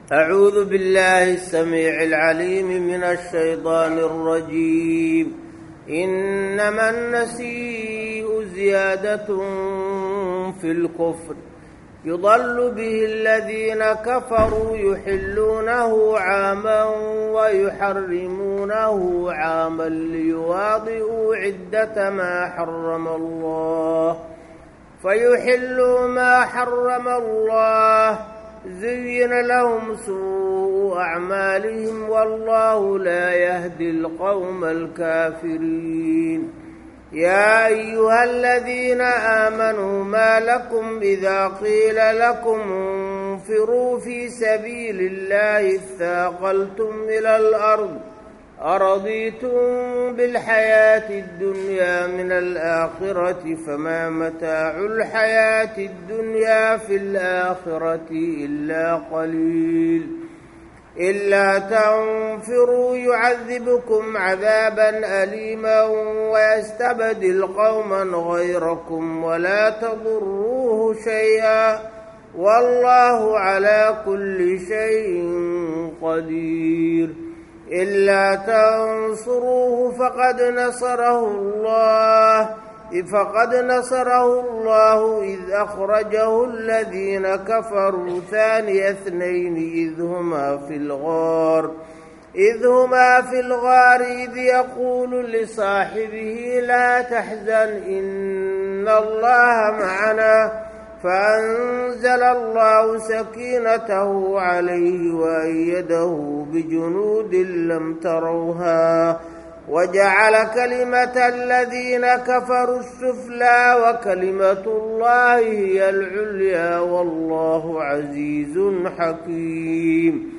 أعوذ بالله السميع العليم من الشيطان الرجيم إنما النسيء زيادة في الكفر يضل به الذين كفروا يحلونه عاما ويحرمونه عاما ليواضئوا عدة ما حرم الله فيحلوا ما حرم الله زين لهم سوء أعمالهم والله لا يهدي القوم الكافرين يا أيها الذين آمنوا ما لكم إذا قيل لكم انفروا في سبيل الله اثاقلتم إلى الأرض أرضيتم بالحياة الدنيا من الآخرة فما متاع الحياة الدنيا في الآخرة إلا قليل إلا تنفروا يعذبكم عذابا أليما ويستبدل قوما غيركم ولا تضروه شيئا والله على كل شيء قدير إلا تنصروه فقد نصره الله فقد نصره الله إذ أخرجه الذين كفروا ثاني اثنين إذ هما في الغار إذ هما في الغار إذ يقول لصاحبه لا تحزن إن الله معنا فأنزل الله سكينته عليه وأيده بجنود لم تروها وجعل كلمة الذين كفروا السفلى وكلمة الله هي العليا والله عزيز حكيم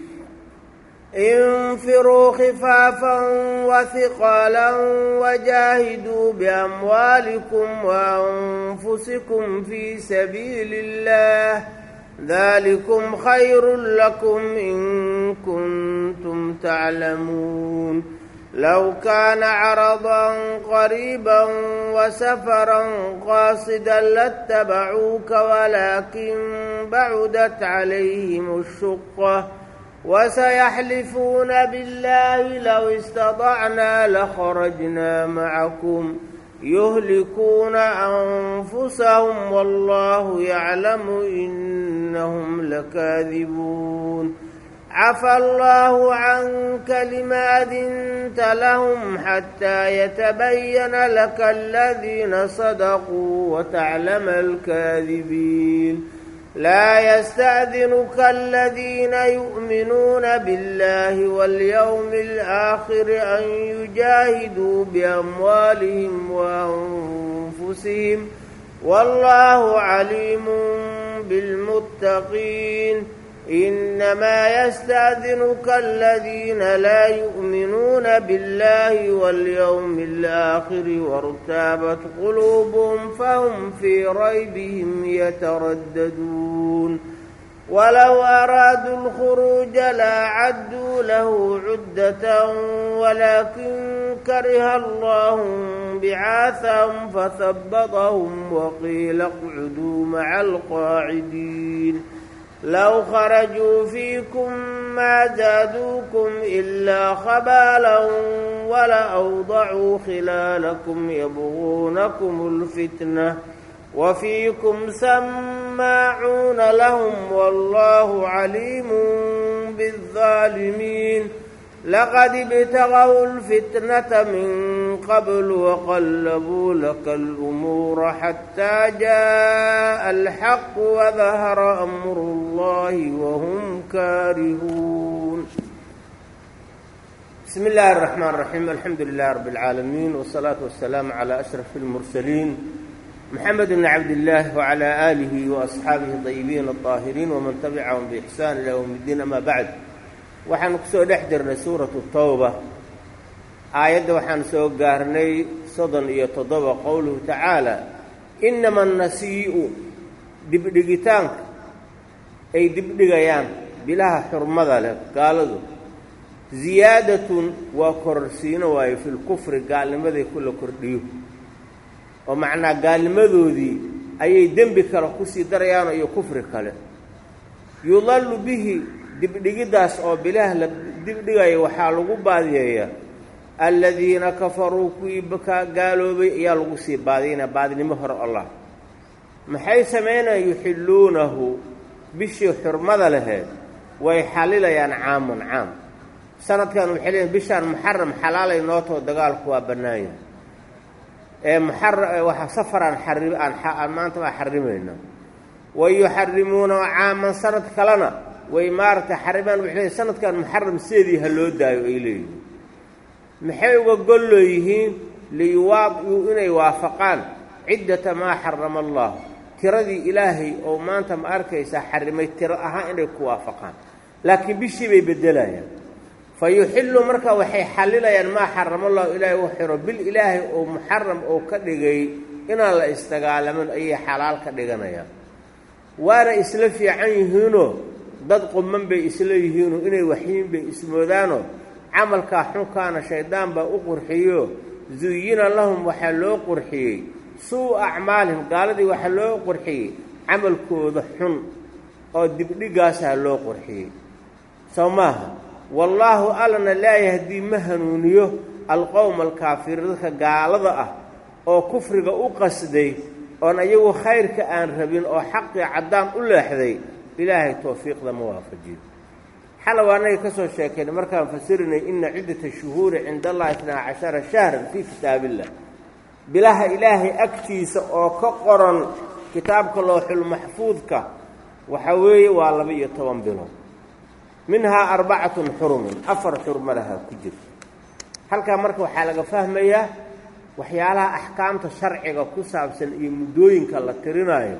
انفروا خفافا وثقالا وجاهدوا بأموالكم وأنفسكم في سبيل الله ذلكم خير لكم إن كنتم تعلمون لو كان عرضا قريبا وسفرا قاصدا لاتبعوك ولكن بعدت عليهم الشقة وسيحلفون بالله لو استطعنا لخرجنا معكم يهلكون أنفسهم والله يعلم إنهم لكاذبون عفى الله عنك لما أذنت لهم حتى يتبين لك الذين صدقوا وتعلم الكاذبين لا يستأذنك الذين يؤمنون بالله واليوم الآخر أن يجاهدوا بأموالهم وأنفسهم والله عليم بالمتقين إنما يستأذنك الذين لا يؤمنون بالله واليوم الآخر وارتابت قلوبهم فهم في ريبهم يترددون ولو أرادوا الخروج لأعدوا له عدة ولكن كره الله بعاثهم فثبطهم وقيل اقعدوا مع القاعدين لو خرجوا فيكم ما زادوكم إلا خبالا ولأوضعوا خلالكم يبغونكم الفتنة وفيكم سماعون لهم والله عليم بالظالمين لقد ابتغوا الفتنة من قبل وقلبوا لك الأمور حتى جاء الحق وظهر أمر الله وهم كارهون بسم الله الرحمن الرحيم الحمد لله رب العالمين والصلاة والسلام على أشرف المرسلين محمد بن عبد الله وعلى آله وأصحابه الطيبين الطاهرين ومن تبعهم بإحسان إلى يوم الدين أما بعد waxaanu kusoo dhex jirnay suuratu tawba aayadda waxaan soo gaarnay soddon iyo toddoba qowluhu tacaala innama annasii'u dibdhigitaanka ay dibdhigayaan bilaha xurmada leh gaaladu ziyaadatun waa kororsiino waayo filkufri gaalnimaday kula kordhiyo oo macnaa gaalnimadoodii ayay dembi kale kusii darayaano iyo kufri kale yudallu bihi dibdhigiddaas oo bilaah la dibdhigaya waxaa lagu baadiyeeyaa aladiina kafaruu kuwii ka gaaloobay ayaa lagu sii baadiyanaya baadinimo hore allah maxay samaynayaan yuxilluunahu bishii xurmada laheed way xalilayaan caamun caam sanadkan waxay leeyiin bishaan muxaram xalaalay nootoo dagaalku waa bannaanya ee muxara waxa safaraan xari aan maanta baa xarimayna wa yuxarimuuna caaman sanad kalena way maaragtay xarimaan waxay leeyiin sanadkan muxaram sideedii ha loo daayo ay leeyihiin maxay uga golloo yihiin liyuwaadiuu inay waafaqaan ciddata maa xarama allah tiradii ilaahay oo maanta ma arkaysaa xarimay tiro ahaan inay ku waafaqaan laakiin bishii bay beddelayaan fa yuxillu marka waxay xallilayaan maa xarama allahu ilaahay u xiro bil ilaahay oo muxaram oo ka dhigay inaan la isdagaalamin ayay xalaal ka dhiganayaan waana isla fiican yihiinoo dad quman bay isla yihiinoo inay waxyiin bay ismoodaanoo camalkaa xunkaana shaydaan baa u qurxiyo zuyina lahum waxaa loo qurxiyey suu acmaalihim gaaladii waxaa loo qurxiyey camalkooda xun oo dibdhigaasaa loo qurxiyey soo maaha wallaahu allana laa yahdii ma hanuuniyo alqowma alkaafiriin dadka gaalada ah oo kufriga u qasday oon ayagu khayrka aan rabin oo xaqii caddaan u leexday ilaahay towfiiqda ma waafajiyo xalow annaga ka soo sheekaynay markaan fasirinay ina ciddata shuhuuri cinda allahi itnaa cashara shahran fii kitaabillah bilaha ilaahay agtiisa oo ka qoran kitaabka looxulmaxfuudka waxa weeye waa laba iyo toban bilood minhaa arbacatun xurumun afar xurma lahaa ku jirta halkaa marka waxaa laga fahmayaa waxyaalaha axkaamta sharciga ku saabsan iyo muddooyinka la tirinaayo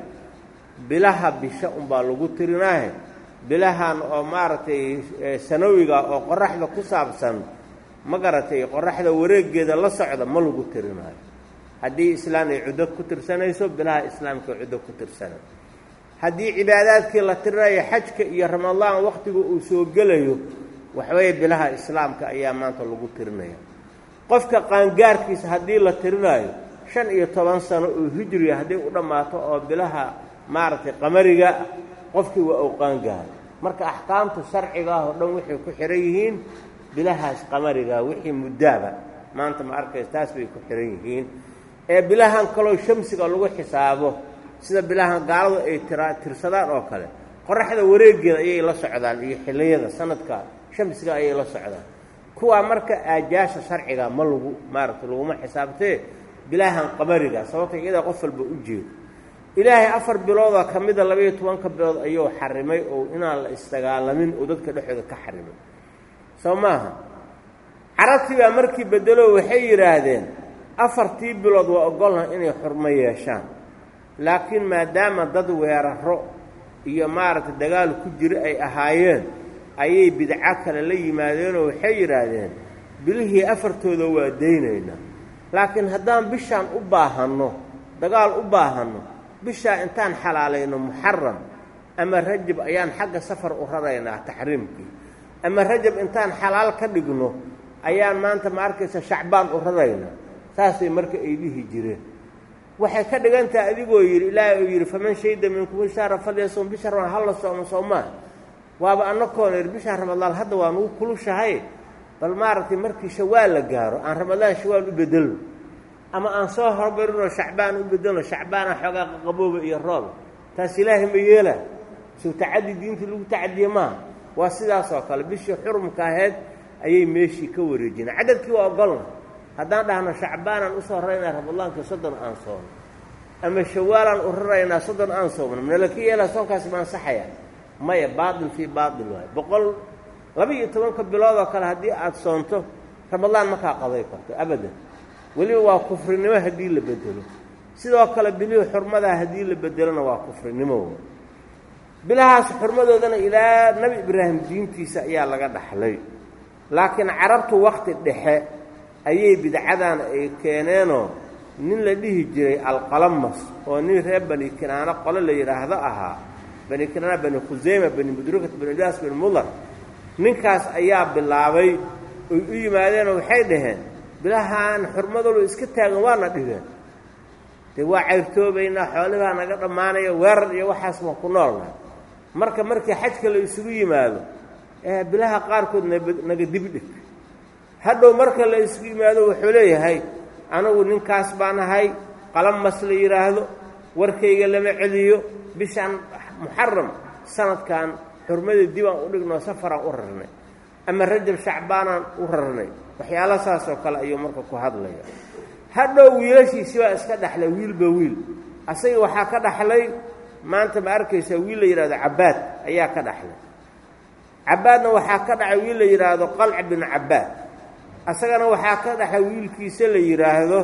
bilaha bisha unbaa lagu tirinaayo bilahan oo maaragtay sanawiga oo qoraxda ku saabsan ma garatay qoraxda wareegeeda la socda ma lagu tirinaayo haddii islaan ay cuddo ku tirsanayso bilaha islaamka cuddo ku tirsanay haddii cibaadaadkii la tirinayo xajka iyo ramadaan wakhtiga uu soo gelayo waxweeye bilaha islaamka ayaa maanta lagu tirinaya qofka qaangaarkiisa haddii la tirinaayo shan iyo toban sano oo hijriga hadday u dhammaato oo bilaha maaragtay qamariga qofkii waa uu qaangaaro marka axkaamta sharcigaah oo dhan waxay ku xihan yihiin bilahaas qamariga wixii muddaaba maanta ma arkaysa taas bay ku xihan yihiin ee bilahan kaloo shamsiga lagu xisaabo sida bilahan gaaladu ay tira tirsadaan oo kale qoraxda wareegeeda ayay la socdaan iyo xilliyada sanadka shamsiga ayay la socdaan kuwaa marka aajaasha sharciga ma lagu maaragtay laguma xisaabtee bilahan qamariga sababta iyadaa qof walba u jeedo ilaahay afar biloodoo ka mida labaiyo tobanka bilood ayuu xarimay oo inaan la isdagaalamin oo dadka dhexooda ka xarimay soo maaha carabtii baa markii bedelo waxay yidhaahdeen afartii bilood waa ogolnaha inay xurmo yeeshaan laakiin maadaama dad weeraro iyo maaragtay dagaal ku jira ay ahaayeen ayay bidco kale la yimaadeenoo waxay yidhaahdeen bilihii afartooda waa daynaynaa laakiin haddaan bishaan u baahanno dagaal u baahanno bishaa intaan xalaalayno muxaram ama rajab ayaan xagga safar u raraynaa taxriimkii ama rajab intaan xalaal ka dhigno ayaan maanta ma arkaysa shacbaan u raraynaa saasay marka ay dhihi jireen waxay ka dhigan tahay adigoo yidhi ilaahay uu yidhi faman shayda minkum shahra falyasum bisha ramadaan halla soomo soomaa waaba annakoona yidhi bisha ramadaan hadda waa nugu kulushahay bal maaragtay markii shawaal la gaaro aan ramadaan shawaal u bedelno ama aan soo hormarinoo shacbaan u bedelno shacbaana xoogaa qaqabooba iyo rooba taas ilaahay ma yeelaa sow tacaddi diintii lagu tacadiye maaha waa sidaas oo kale bishii xurumka ahayd ayay meeshii ka wareejinay cadadkii waa ogolna haddaan dhahno shacbaanaan usoo raraynaa ramadaankii soddon aan soono ama shawaalaan u raraynaa soddon aan soomno manala ka yeelaa soonkaasi ma ansaxaya maya baatil fii baatil waayo boqol laba-iyo tobanka bilood oo kale haddii aad soonto ramadaan makaa qaday karto abadan weliba waa kufrinimo haddii la bedelo sidoo kale bilihii xurmadaa haddii la bedelona waa kufrinimo bilahaas xurmadoodana ilaa nebi ibraahim diintiisa ayaa laga dhaxlay laakiin carabtu wakti dhexe ayay bidcadan ay keeneenoo nin la dhihi jiray alqalamas oo nin reer bani kinaano qole la yidhaahdo ahaa bani kinaana bani khuseyma bani mudrukat bani ilyas bani mudar ninkaas ayaa bilaabay oy u yimaadeenoo waxay dhaheen bilahaan xurmadoodu iska taagan waana dhigeen dee waa cayrtoobaynaa xoolibaa naga dhammaanaya weerar iyo waxaas ma ku noolna marka markii xajka la isugu yimaado bilaha qaarkood naga dibdhig hadhow marka la isku yimaado wuxuu leeyahay anigu ninkaas baan ahay qalamas la yidhaahdo warkayga lama celiyo bishaan muxaram sanadkan xurmada dibaan u dhignoo safaraan u rarnay ama rajab shacbaanaan u rarnay waxyaala saas oo kale ayuu marka ku hadlaya hadhow wiilashiisi baa iska dhexlay wiilba wiil asaga waxaa ka dhaxlay maanta ma arkaysaa wiil la yidhahdo cabaad ayaa ka dhaxlay cabaadna waxaa ka dhacay wiil la yidhaahdo qalc bin cabaad asagana waxaa ka dhaxlay wiilkiisa la yidhaahdo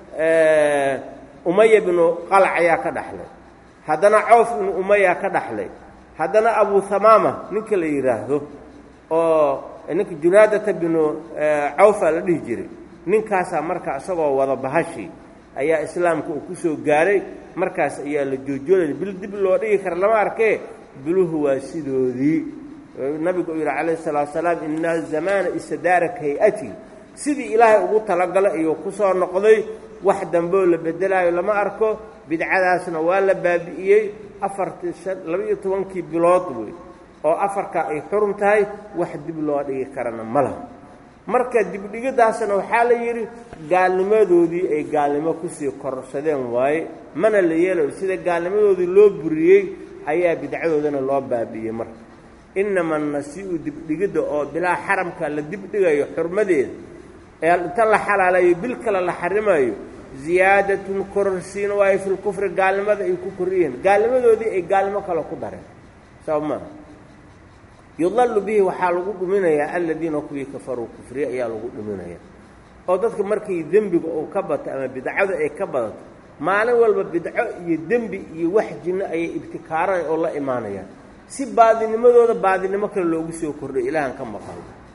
umaya binu qalc ayaa ka dhaxlay haddana cawf binu umaya ka dhaxlay haddana abu hamaama ninka la yidhaahdo oo ninka junaadata binu cawfa la dhihi jiray ninkaasaa marka isagoo wada bahashi ayaa islaamka uu ku soo gaaray markaas ayaa la joojoolaya bil dib loo dhigi kara lama arkee biluhu waa sidoodii nabigu uu yidhi calayhi salaatu salaam ina zamaana istadaaraka hay-ati sidii ilaahay ugu talagalay ayuu ku soo noqday wax dambeoo la beddelaayo lama arko bidcadaasna waa la baabi'iyey afartii shan laba-iyo tobankii bilood wey oo afarkaa ay xurum tahay wax dib loo dhigi karana ma laha marka dibdhigidaasna waxaa la yidhi gaalnimadoodii ay gaalnimo kusii korsadeen waaye mana la yeelayo sida gaalnimadoodii loo buriyey ayaa bidcadoodana loo baabi'iyey marka inama nasi-u dibdhigidda oo bilaa xaramka la dibdhigayo xurmadeeda ee inta la xalaalayo bil kale la xarimayo ziyaadatun kororsiin waayo filkufri gaalnimada ay ku koriyeen gaalnimadoodii ay gaalnimo kale ku dareen sab maa yudallu bihi waxaa lagu dhuminayaa aladiina kuwii kafaruu kufriye ayaa lagu dhuminaya oo dadka markii dembiga uu ka bato ama bidcadu ay ka badato maalin walba bidco iyo dembi iyo wax jinno ayay ibtikaaran oo la imaanayaan si baadinimadooda baadinimo kale loogu soo kordhay ilaahan ka maqan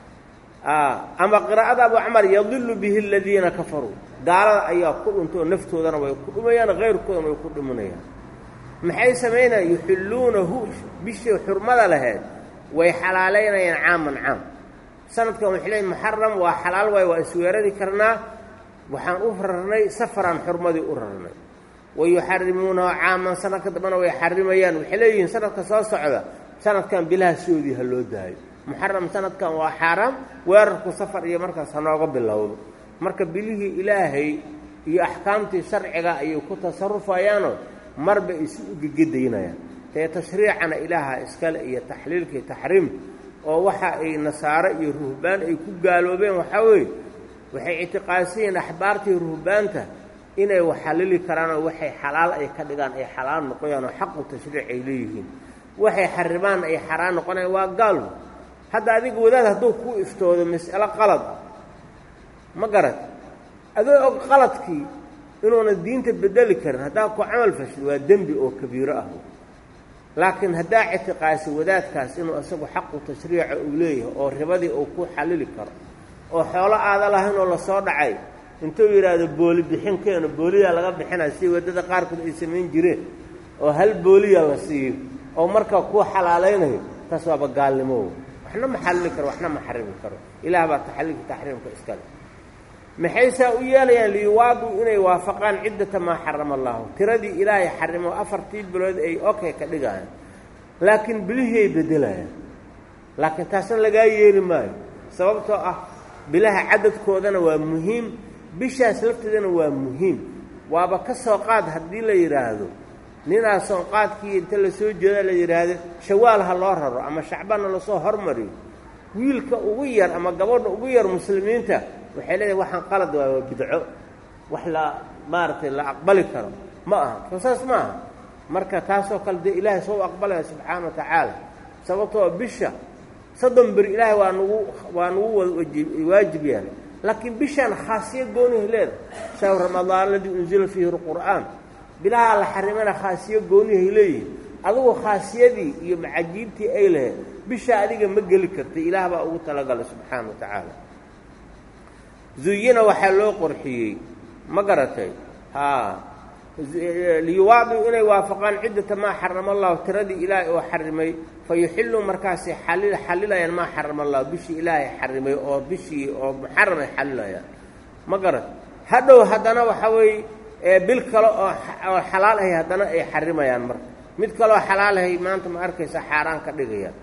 ama qiraa'ada abu camar yadilu bihi aladiina kafaruu gaalada ayaa ku dhunta oo naftoodana way ku dhumayaan hayrkoodana way ku dhuminayaan maxay samaynayaan yuxilluunahu bishii xurmada laheyd way xalaalaynayaan caaman caam sanadkan waxay leeyiin muxaram waa xalaal waay waa isweerari karnaa waxaan u rarnay safaraan xurmadii u rarnay wa yuxarimuunahu caaman sanadka dambana way xarimayaan waxay leeyihiin sanadka soo socda sanadkan bilaha soodii ha loo daayo muxaram sanadkan waa xaaraam weerarku safar iyo markaas hanooga bilowdo marka bilihii ilaahay iyo axkaamtii sharciga ayay ku tasarufayaanoo marba isu ugegadaynayaan tee tashriicana ilaaha iskale iyo taxliilka iyo taxriim oo waxa ay nasaaro iyo ruhbaan ay ku gaaloobeen waxaa weeye waxay ictiqaadsan yihiin axbaartii ruhbaanta inay waxalili karaanoo waxay xalaal ay ka dhigaan ay xalaal noqoyaan oo xaqu tashriic ay leeyihiin waxay xaribaan ay xaraan noqonayaan waa gaalbu hadda adiga wadaad hadduu ku iftoodo mas'alo qalad ma garat adoo og qaladkii inuuna diinta bedeli karin haddaa ku camal fashid waa dembi oo kabiiro ah laakiin haddaa ictiqaasi wadaadkaas inuu isagu xaqu tashriica uu leeyahay oo ribadii uu ku xallili karo oo xoolo aada lahayn oo lasoo dhacay intuu yidhaahdo booli bixin keeno booliyaa laga bixinaya si waddada qaarkood ay samayn jireen oo hal booliya la siiyo oo markaa kuu xalaalaynayo taas waaba gaalnimo waxna ma xallili karo waxna ma xarimi karo ilaah baa taxalilka taxriimka iskale maxay saa u yeelayaan liyuwaaduu inay waafaqaan ciddata maa xarama allaahu tiradii ilaahay xarimo afartii bilood ay okay ka dhigayaan laakiin bilihii ay beddelayaan laakiin taasna lagaa yeeli maayo sababtoo ah bilaha cadadkoodana waa muhiim bishaas lafteedana waa muhiim waaba ka soo qaad haddii la yidhaahdo ninaa soonqaadkii inta lasoo jeeda la yidhaahdo shawaal ha loo raro ama shacbaanna lasoo hormariyo wiilka ugu yar ama gabadha ugu yar muslimiinta waxay leedahay waxaan qalad waay waa bidco wax la maaragtay la aqbali karo ma aha soo saas ma aha marka taasoo kale dee ilaahay soo aqbalaya subxaana wa tacaala sababtoo bisha soddon beri ilaahay waa nagu waa nagu waajib yahay laakiin bishaan khaasiya goonihay leedahay shahru ramadaan aladii unzila fiihi lqur'aan bilaha la xarimana khaasiyo goonihay leeyihin adugu khaasiyadii iyo macajiibtii ay lahayd bisha adiga ma geli kartay ilaah baa ugu talagalay subxaana wa tacaala zuyina waxaa loo qorxiyey ma garatay haa liyuwaaduu inay waafaqaan ciddata maa xarama allahu tiradii ilaahay oo xarimay fa yuxilluu markaasay xali xalilayaan maa xarama allahu bishii ilaahay xarimay oo bishii oo muxaram ay xalilayaan ma garat hadhow haddana waxa weeye bil kale oo oo xalaal ahay haddana ay xarimayaan marka mid kaleoo xalaalahay maanta ma arkaysa xaaraan ka dhigayaan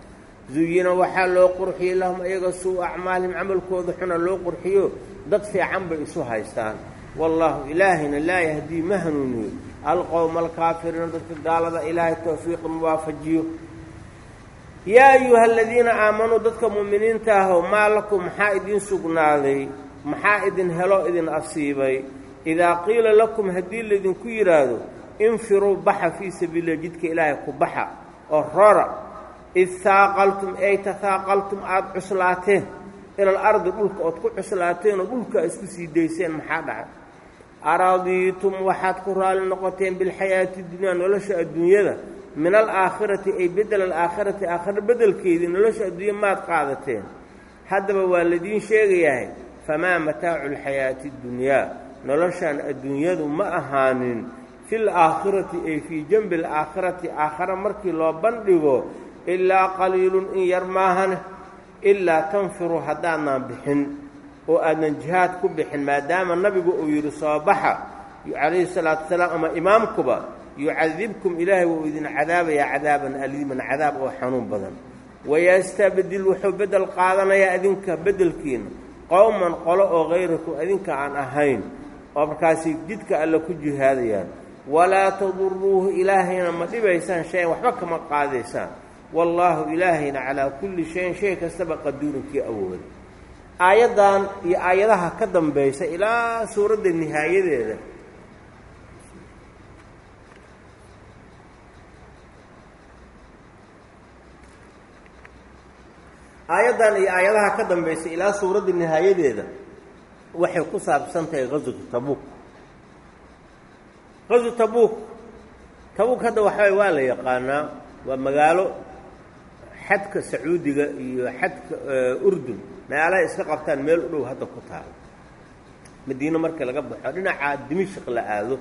zuyina waxaa loo qurxiyey lahum ayaga suu acmaalihim camalkooda xuna loo qurxiyo dad fiican bay isu haystaan wallaahu ilaahayna laa yahdii ma hanuuniyo alqowma alkaafiriina dadka gaalada ilaahay towfiiqa muwaafajiyo yaa ayuha aladiina aamanuu dadka mu'miniinta ahow maa lakum maxaa idiin sugnaaday maxaa idin helo idin asiibay idaa qiila lakum haddii laydinku yidhaahdo infiruu baxa fii sabiililah jidka ilaahay ku baxa oo roora id haaqaltum ay tahaaqaltum aada cuslaateen ilal ardi dhulka ood ku cuslaateen oo dhulka isku sii dayseen maxaa dhacay aradiitum waxaad ku raali noqoteen bilxayaati dunyaa nolosha adduunyada min alaakhirati ay bedel alaakhirati aakhira beddelkeedii nolosha adduunya maad qaadateen haddaba waa ladiin sheegayahay famaa mataacu alxayaati اddunyaa noloshan adduunyadu ma ahaanin fi laakhirati ay fii janbi alaakhirati aakhara markii loo bandhigo ilaa qaliilun in yar maahane ilaa tanfiruu haddaadnaan bixin oo aadnan jihaad ku bixin maadaama nabigu uu yidhi soo baxa calayhi salaatu wasalaam ama imaamkuba yucadibkum ilaahay wuu idin cadaabayaa cadaaban aliiman cadaab oo xanuun badan wayastabdil wuxuu beddel qaadanayaa idinka beddelkiina qowman qolo oo hayrakum idinka aan ahayn oo markaasi jidka alle ku jihaadayaan walaa taduruuhu ilaahayna ma dhibaysaan shayan waxba kama qaadaysaan wallaahu ilaahayna calaa kulli shayin shay kastaba qaduurinkii awooda aayaddan iyo aayadaha ka dambaysa ilaa suuradda nihaayadeeda aayaddan iyo aayadaha ka dambaysa ilaa suuradda nihaayadeeda waxay ku saabsan tahay qaswatu tabuuk qaswu tabuuk tabuuk hadda waxaway waa la yaqaanaa waa magaalo xadka sacuudiga iyo xadka urdun meelahay iska qabtaan meel u dhow hadda ku taalo madiine markii laga baxo dhinaca dimishq la aado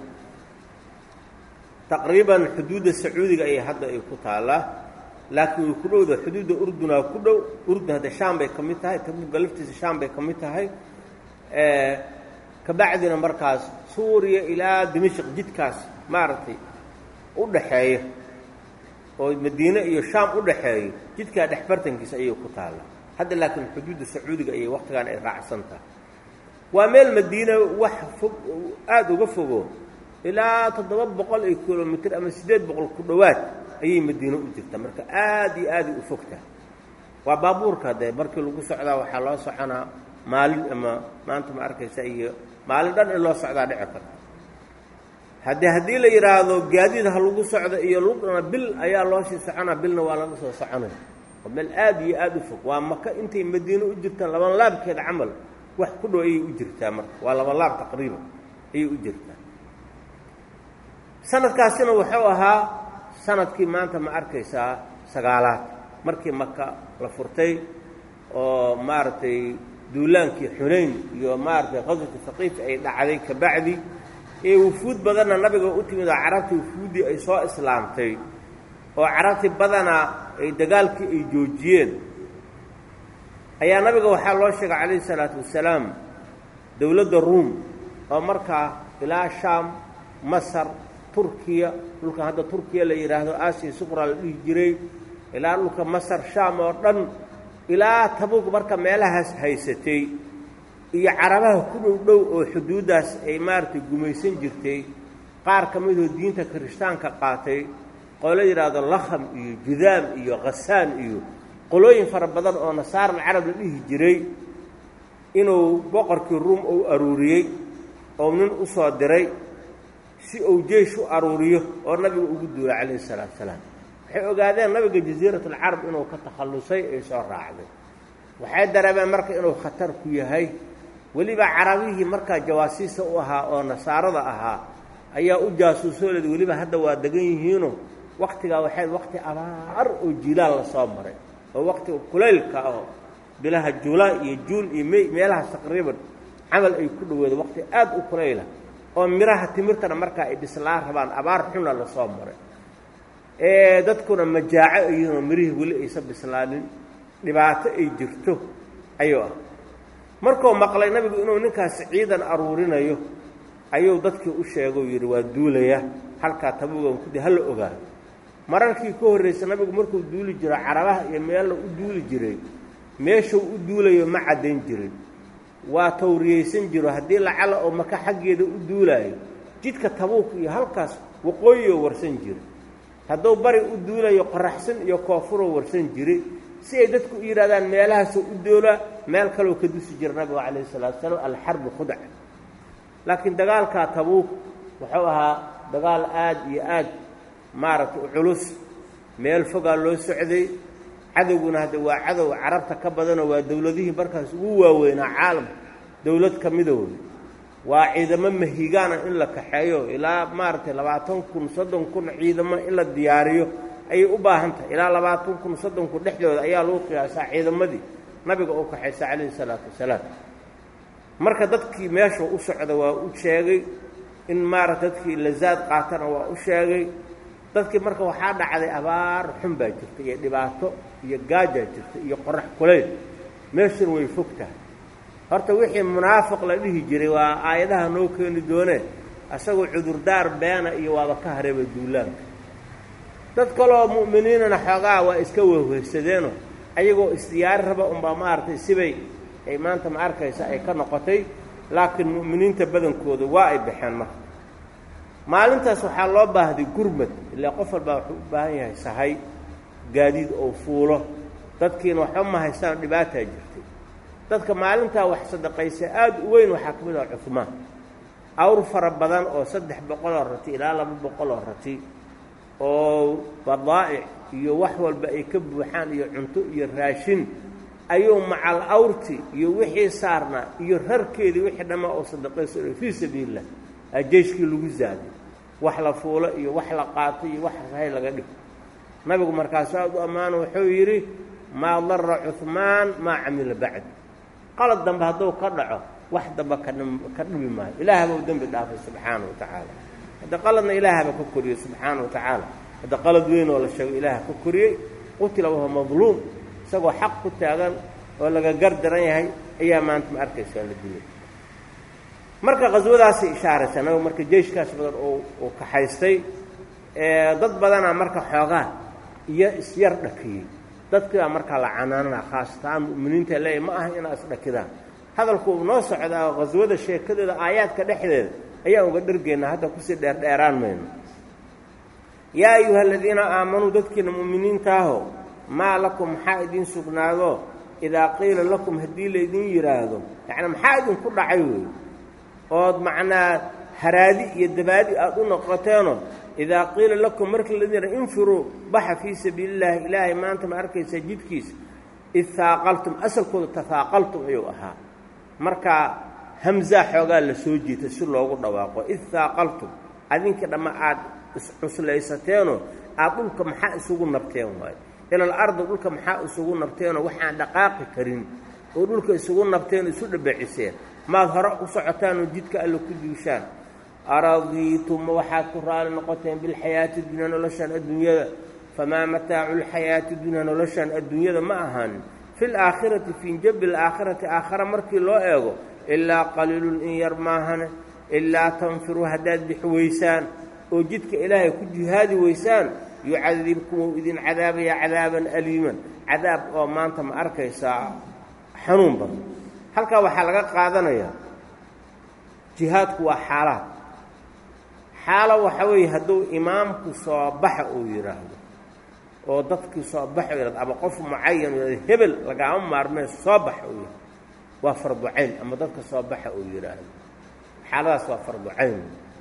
taqriiban xuduudda sacuudiga ayay hadda ay ku taallaa laakiin way ku dhowda xuduudda urdunaa ku dhow urdun hadda shaam bay ka mid tahay tabuuka laftiisa shaam bay ka mid tahay kabacdina markaas suuriya ilaa dimashq jidkaas maaragtay u dhaxeeya oo madiine iyo shaam u dhaxeeyo jidkaa dhexbartankiisa ayay ku taallaa hadda laakiin xuduudda sacuudiga ayay wakhtigan ay raacsan tahay waa meel madiine wax fog aada uga fogo ilaa toddoba boqol iyo kilomitr ama siddeed boqol ku dhowaad ayay madiine u jirtaa marka aada iyo aaday u fogtahay waa baabuurka dee markii lagu socdaa waxaa loo soconaa maalin ama maanta ma arkaysa iyo maalin dhan in loo socdaa dhici karta haddii haddii la yidhaahdo gaadiid ha lagu socdo iyo lugna bil ayaa loo sii soconaa bilna waa laga soo soconaya waa meel aada iyo aada u fog waa maka intay madiine u jirtaan laban laabkeeda camal wax ku dhow ayay u jirtaa marka waa laban laab taqriiban ayay u jirtaa sanadkaasina wuxuu ahaa sanadkii maanta ma arkaysaa sagaalaad markii maka la furtay oo maaragtay duulaankii xunayn iyo maaragtay qaswati haqiif ay dhacday kabacdi ee wufuud badanna nabiga u timid oo carabtii wufuuddii ay soo islaamtay oo carabtii badanaa ay dagaalkii ay joojiyeen ayaa nabiga waxaa loo sheegay calayhi salaatu wasalaam dowladda ruum oo markaa ilaa shaam masar turkiya dhulkan hadda turkiya la yidhaahdo aasiya suqra la dhihi jiray ilaa dhulka masar shaam oo dhan ilaa tabuug marka meelahaas haysatay iyo carabaha ku dhow dhow oo xuduuddaas ay maaragtay gumaysan jirtay qaar ka midoo diinta kirishtaanka qaatay qolo yidhaahdo lakham iyo judaam iyo khasaan iyo qolooyin fara badan oo nasaara alcarab la dhihi jiray inuu boqorkii ruum uu aruuriyey oo nin u soo diray si uu jeish u aruuriyo oo nabiga ugu duulay calayhi salaatu salaam waxay ogaadeen nabiga jasiiratulcarab inuu ka takhallusay ay soo raacday waxay dareemeen marka inuu khatar ku yahay weliba carabihii markaa jawaasiisa u ahaa oo nasaarada ahaa ayaa u jaasuusoo leeda weliba hadda waa degan yihiinoo wakhtigaa waxay wakhti abaar oo jilaal la soo maray oo wakhtiga kulaylka aho bilaha julaa iyo juun iyo mey meelahaas taqriiban camal ay ku dhaweedo wakhti aad u kulayla oo miraha timirtana markaa ay dhislaan rabaan abaar xuna la soo maray ee dadkuna majaaco ayuunoo mirihii weli aysan bislaanin dhibaato ay jirto ayuu ah markuu maqlay nabigu inuu ninkaasi ciidan aruurinayo ayuu dadkii u sheegou yidhi waa duulaya halkaa tabugan kudi hala ogaado mararkii ka horraysa nabigu markuu duuli jiro carabaha iyo meella u duuli jiray meeshuu u duulayo ma caddayn jirin waa tawriyaysan jiro haddii lacala oo maka xaggeeda u duulaayo jidka tabuuk iyo halkaas waqooyiyoo warsan jira hadduu bari u duulayo qoraxsan iyo koonfuroo warsan jiray si ay dadku u yidhahdaan meelahaasoo u doolaa meel kaloo ka dusi jira nabigu calayhi salatu wasalaam alxarbu khudca laakiin dagaalkaa tabuuk wuxuu ahaa dagaal aad iyo aad maaragtay u culus meel fogaa loo socday cadowguna hadda waa cadow carabta ka badanoo waa dowladihii markaas ugu waaweynaa caalamka dowlad ka midooda waa ciidamo mahigaana in la kaxeeyo ilaa maaragtay labaatan kun soddon kun ciidamo in la diyaariyo ayay u baahan tahay ilaa labaatan kun soddon kun dhexdooda ayaa lagu qiyaasaa ciidamadii nabiga u kaxaysa calayhi salaatu wasalaam marka dadkii meesha u socda waa u sheegay in maaragta dadkii lazaad qaatana waa u sheegay dadkii marka waxaa dhacday abaar xun baa jirta iyo dhibaato iyo gaajaa jirta iyo qorax kulayl meeshuna way fog tahay horta wixii munaafiq la dhihi jiray waa aayadaha noo keeni doonee asagoo cudurdaar beena iyo waaba ka hareeba duulaanka dad kaloo mu'miniinana xoogaa waa iska wehwehsadeenoo ayagoo isdiyaari raba unbaa maaragtay sibay ay maanta ma arkaysa ay ka noqotay laakiin mu'miniinta badankooda waa ay baxeen marka maalintaas waxaa loo baahday gurmad ilaa qof walbaa wuxuu u baahan yahay sahay gaadiid oo fuulo dadkiina waxba ma haystaan dhibaataa jirtay dadka maalintaa wax sadaqaysa aad u weyn waxaa ka mid ah cuhmaan awr fara badan oo saddex boqoloo rati ilaa laba boqoloo rati oo badaa'ic iyo wax walba ay ka buuxaan iyo cunto iyo raashin ayuu macal awrti iyo wixii saarnaa iyo rarkeedii wixii dhammaa oo sadaqayso fii sabiililah jeyshkii lagu zaaday wax la fuulo iyo wax la qaato iyo wax sahay laga dhigo nabigu markaasu aad u ammaano wuxuu yidhi maa darra cuhmaan maa camila bacd qalad dambe hadduu ka dhaco wax damba ka dhibi maayo ilaahaba u dembi dhaafay subxaana wa tacaala hadda qaladna ilaahaba ka koriyey subxaana wa tacaala hadda qalad weyn oo la sheego ilaaha ka koriyey qutila wahuwa madluum isagoo xaq ku taagan oo laga gar daran yahay ayaa maanta ma arkaysaa la dilay marka qaswadaasay ishaaraysaa nabigu marka jeyshkaas badan uu kaxaystay dad badanaa marka xoogaa iyo isyar dhakiyey dadkiibaa markaa la canaanana khaastaan mu'miniinta leeya ma aha inaa isdhakidaan hadalku uu noo socdaa oo qaswada sheekadeeda aayaadka dhexdeeda ayaan uga dhergeynaa hadda kusii dheerdheeraan mayno yaa ayuha aladiina aamanuu dadkiina mu'miniintaaho maa lakum maxaa idiin sugnaado idaa qiila lakum haddii laydin yidhaahdo yacni maxaa idinku dhacay wey ood macnaa haraadi iyo dabaadi aada u noqoteenoo idaa qiila lakum markii laydin yidhahdo infiruu baxa fii sabiili illaahi ilaahay maanta ma arkaysaa jidkiisa id haaqaltum asalkooda tahaaqaltum ayuu ahaa marka hamzaa xoogaa la soo jiita si loogu dhawaaqo id haaqaltum adinka dhamma aad iscuslaysateeno aad dhulka maxaa isugu nabteen waayo ilal ardi dhulka maxaa isugu nabteenoo waxaan dhaqaaqi karin oo dhulka isugu nabteen isu dhabeciseen maad hore u socotaanoo jidka alle ku duushaan aradiitum waxaad ku raali noqoteen bilxayaati dunya noloshaan adduunyada famaa mataacu lxayaati dunya noloshaan adduunyada ma ahan fi laakhirati fii jabi alaakhirati aakhara markii loo eego ilaa qaliilun in yar maahane ilaa tanfiruu haddaad bixi weysaan oo jidka ilaahay ku jihaadi weysaan yucadibkum ou idin cadaabaya cadaaban aliiman cadaab oo maanta ma arkaysaa xanuun badan halkaa waxaa laga qaadanayaa jihaadku waa xaalaad xaalo waxa weeye hadduu imaamku soo baxa uu yidhaahdo oo dadkii soo baxa u yidhahdo ama qof mucayan u yidhahdo hebel lagaama maarmee soo baxa uu yidhahdo waa fardu cayn ama dadka soo baxa uu yidhaahdo xaaladaas waa fardu cayn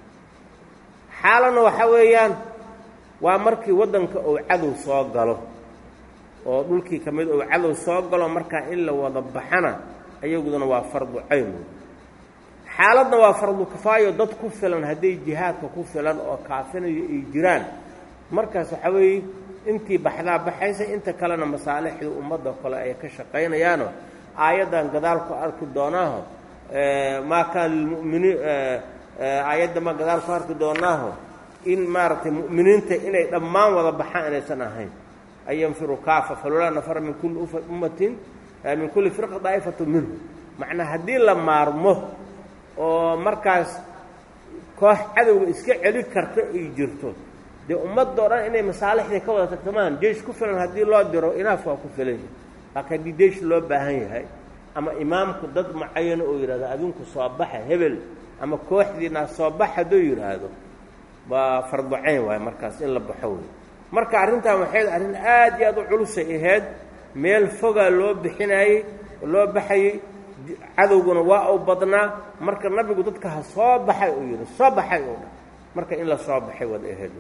xaalana waxa weeyaan waa markii waddanka uu cadow soo galo oo dhulkii ka mid uu cadow soo galo markaa in la wada baxana ayaguduna waa fardu cayn xaaladna waa fardu kifaayo dad ku filan hadday jihaadka ku filan oo kaafinayo ay jiraan markaas waxaa weeye intii baxdaa baxaysa inta kalena masaalixda ummadda kale ay ka shaqaynayaano aayaddan gadaal ku arki doonaaho maa kaana lilmuminiin aayadda ma gadaal ku arki doonaaho in maaragtay mu'miniinta inay dhammaan wada baxaan inaysan ahayn an yanfiru kaafa falolaa nafara min kulli ummatin min kulli firqa daa'ifatu minhu macnaa haddii la maarmo oo markaas koox cadowga iska celi karta ay jirto dee ummadoo dhan inay masaalixdii ka wada tartamaan jeish ku filan haddii loo diro inaaf waa ku filan yahay laakiin haddii jeish loo baahan yahay ama imaamku dad mucayano oo yidhahdo adinku soo baxa hebel ama kooxdiina soo bax hadduu yidhaahdo waa farducayn waaye markaas in la baxo wey marka arrintan waxay arrin aad iyo aad u culusay ahayd meel fogaa loo bixinayey loo baxayey cadowguna waa u badnaa marka nabigu dadka ha soo baxay uu yidhi soo baxay oo dhan marka in la soo baxay wad ahayd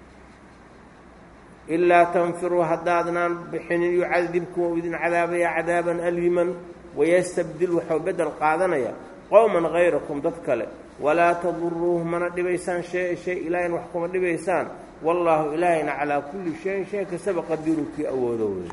ilaa tanfiruu haddaadnaan bixinin yucadibkum ou idin cadaabaya cadaaban aliiman wayastabdil waxuu beddel qaadanaya qowman hayrakum dad kale walaa taduruuhu mana dhibaysaan shay shay ilaahin wax kuma dhibaysaan wallaahu ilaahayna calaa kulli shayin shay kastaba qadiru kii awoodo wey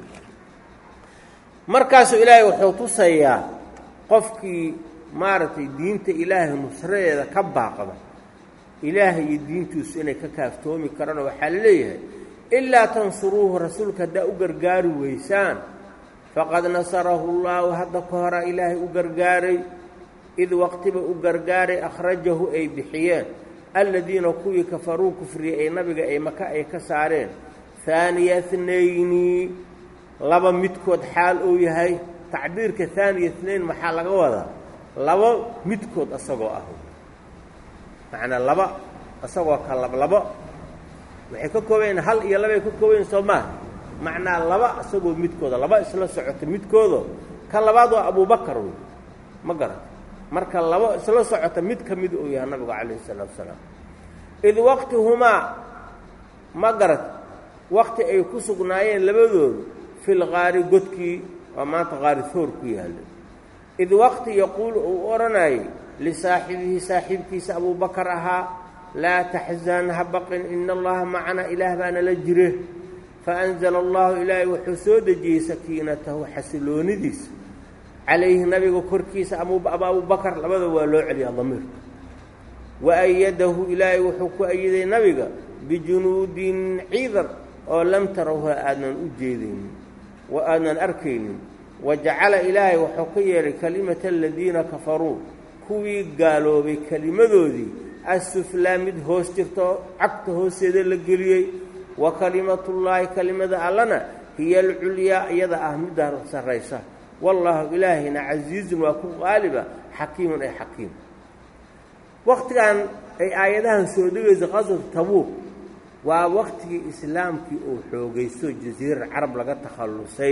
markaasuu ilaahay wuxuu tusayaa qofkii maaragtay diinta ilaahay nusradeeda ka baaqda ilaahay iyo diintiisu inay ka kaaftoomi karaan oo waxaa la leeyahay ilaa tansuruuhu rasuulka haddaa u gargaari weysaan faqad nasarahu llaahu hadda ka horaa ilaahay u gargaaray id waqtiba u gargaaray akhrajahu ay bixiyeen alladiina kuwii kafaruu kufriyey ay nabiga ay maka ay ka saareen haaniya tnayni laba midkood xaal uu yahay tacbiirka haaniya tnayn maxaa laga wadaa laba midkood isagoo ah macnaa laba isagoo ka lablabo waxay ka koobayen hal iyo labay ka koobayen soo maaha macnaa laba isagoo midkooda laba isla socota midkoodo ka labaad waa abubakar wey ma garat marka laba isla socota mid ka mid uu yahay nabigu calayhi salaatu wasalaam id waqtihumaa ma garat waqti ay ku sugnaayeen labadoodu fil qaari godkii waa maanta qaari hoor ku yaalla id waqti yaquulu uu odhanayay lisaaxibihi saaxiibkiisa abubakar ahaa laa taxzan ha baqin ina allaha macana ilaah baana la jire faanzala allahu ilaahay wuxuu soo dejiyey sakiinatahu xasiloonidiisa calayhi nabiga korkiisa abubakar labada waa loo celiyaa damiirka wa ayadahu ilaahay wuxuu ku ayiday nabiga bijunuudin ciidan oo lam tarawha aadnan u jeedaynin wa aadnan arkaynin wa jacala ilaahay wuxuu ka yeelay kalimata aladiina kafaruu kuwii gaaloobay kelimadoodii assuflaa mid hoos jirto cagta hoosteeda la geliyey wa kalimatullaahi kelimada allana hiya alculyaa iyada ah midda sarraysa wallaahu ilaahayna casiizun waa ku qaaliba xakiimun ay xakiim wakhtigan ay aayadahan soo dhegaysa qasad tabuuq waa wakhtigii islaamkii uu xoogaysto jasiirar carab laga takhallusay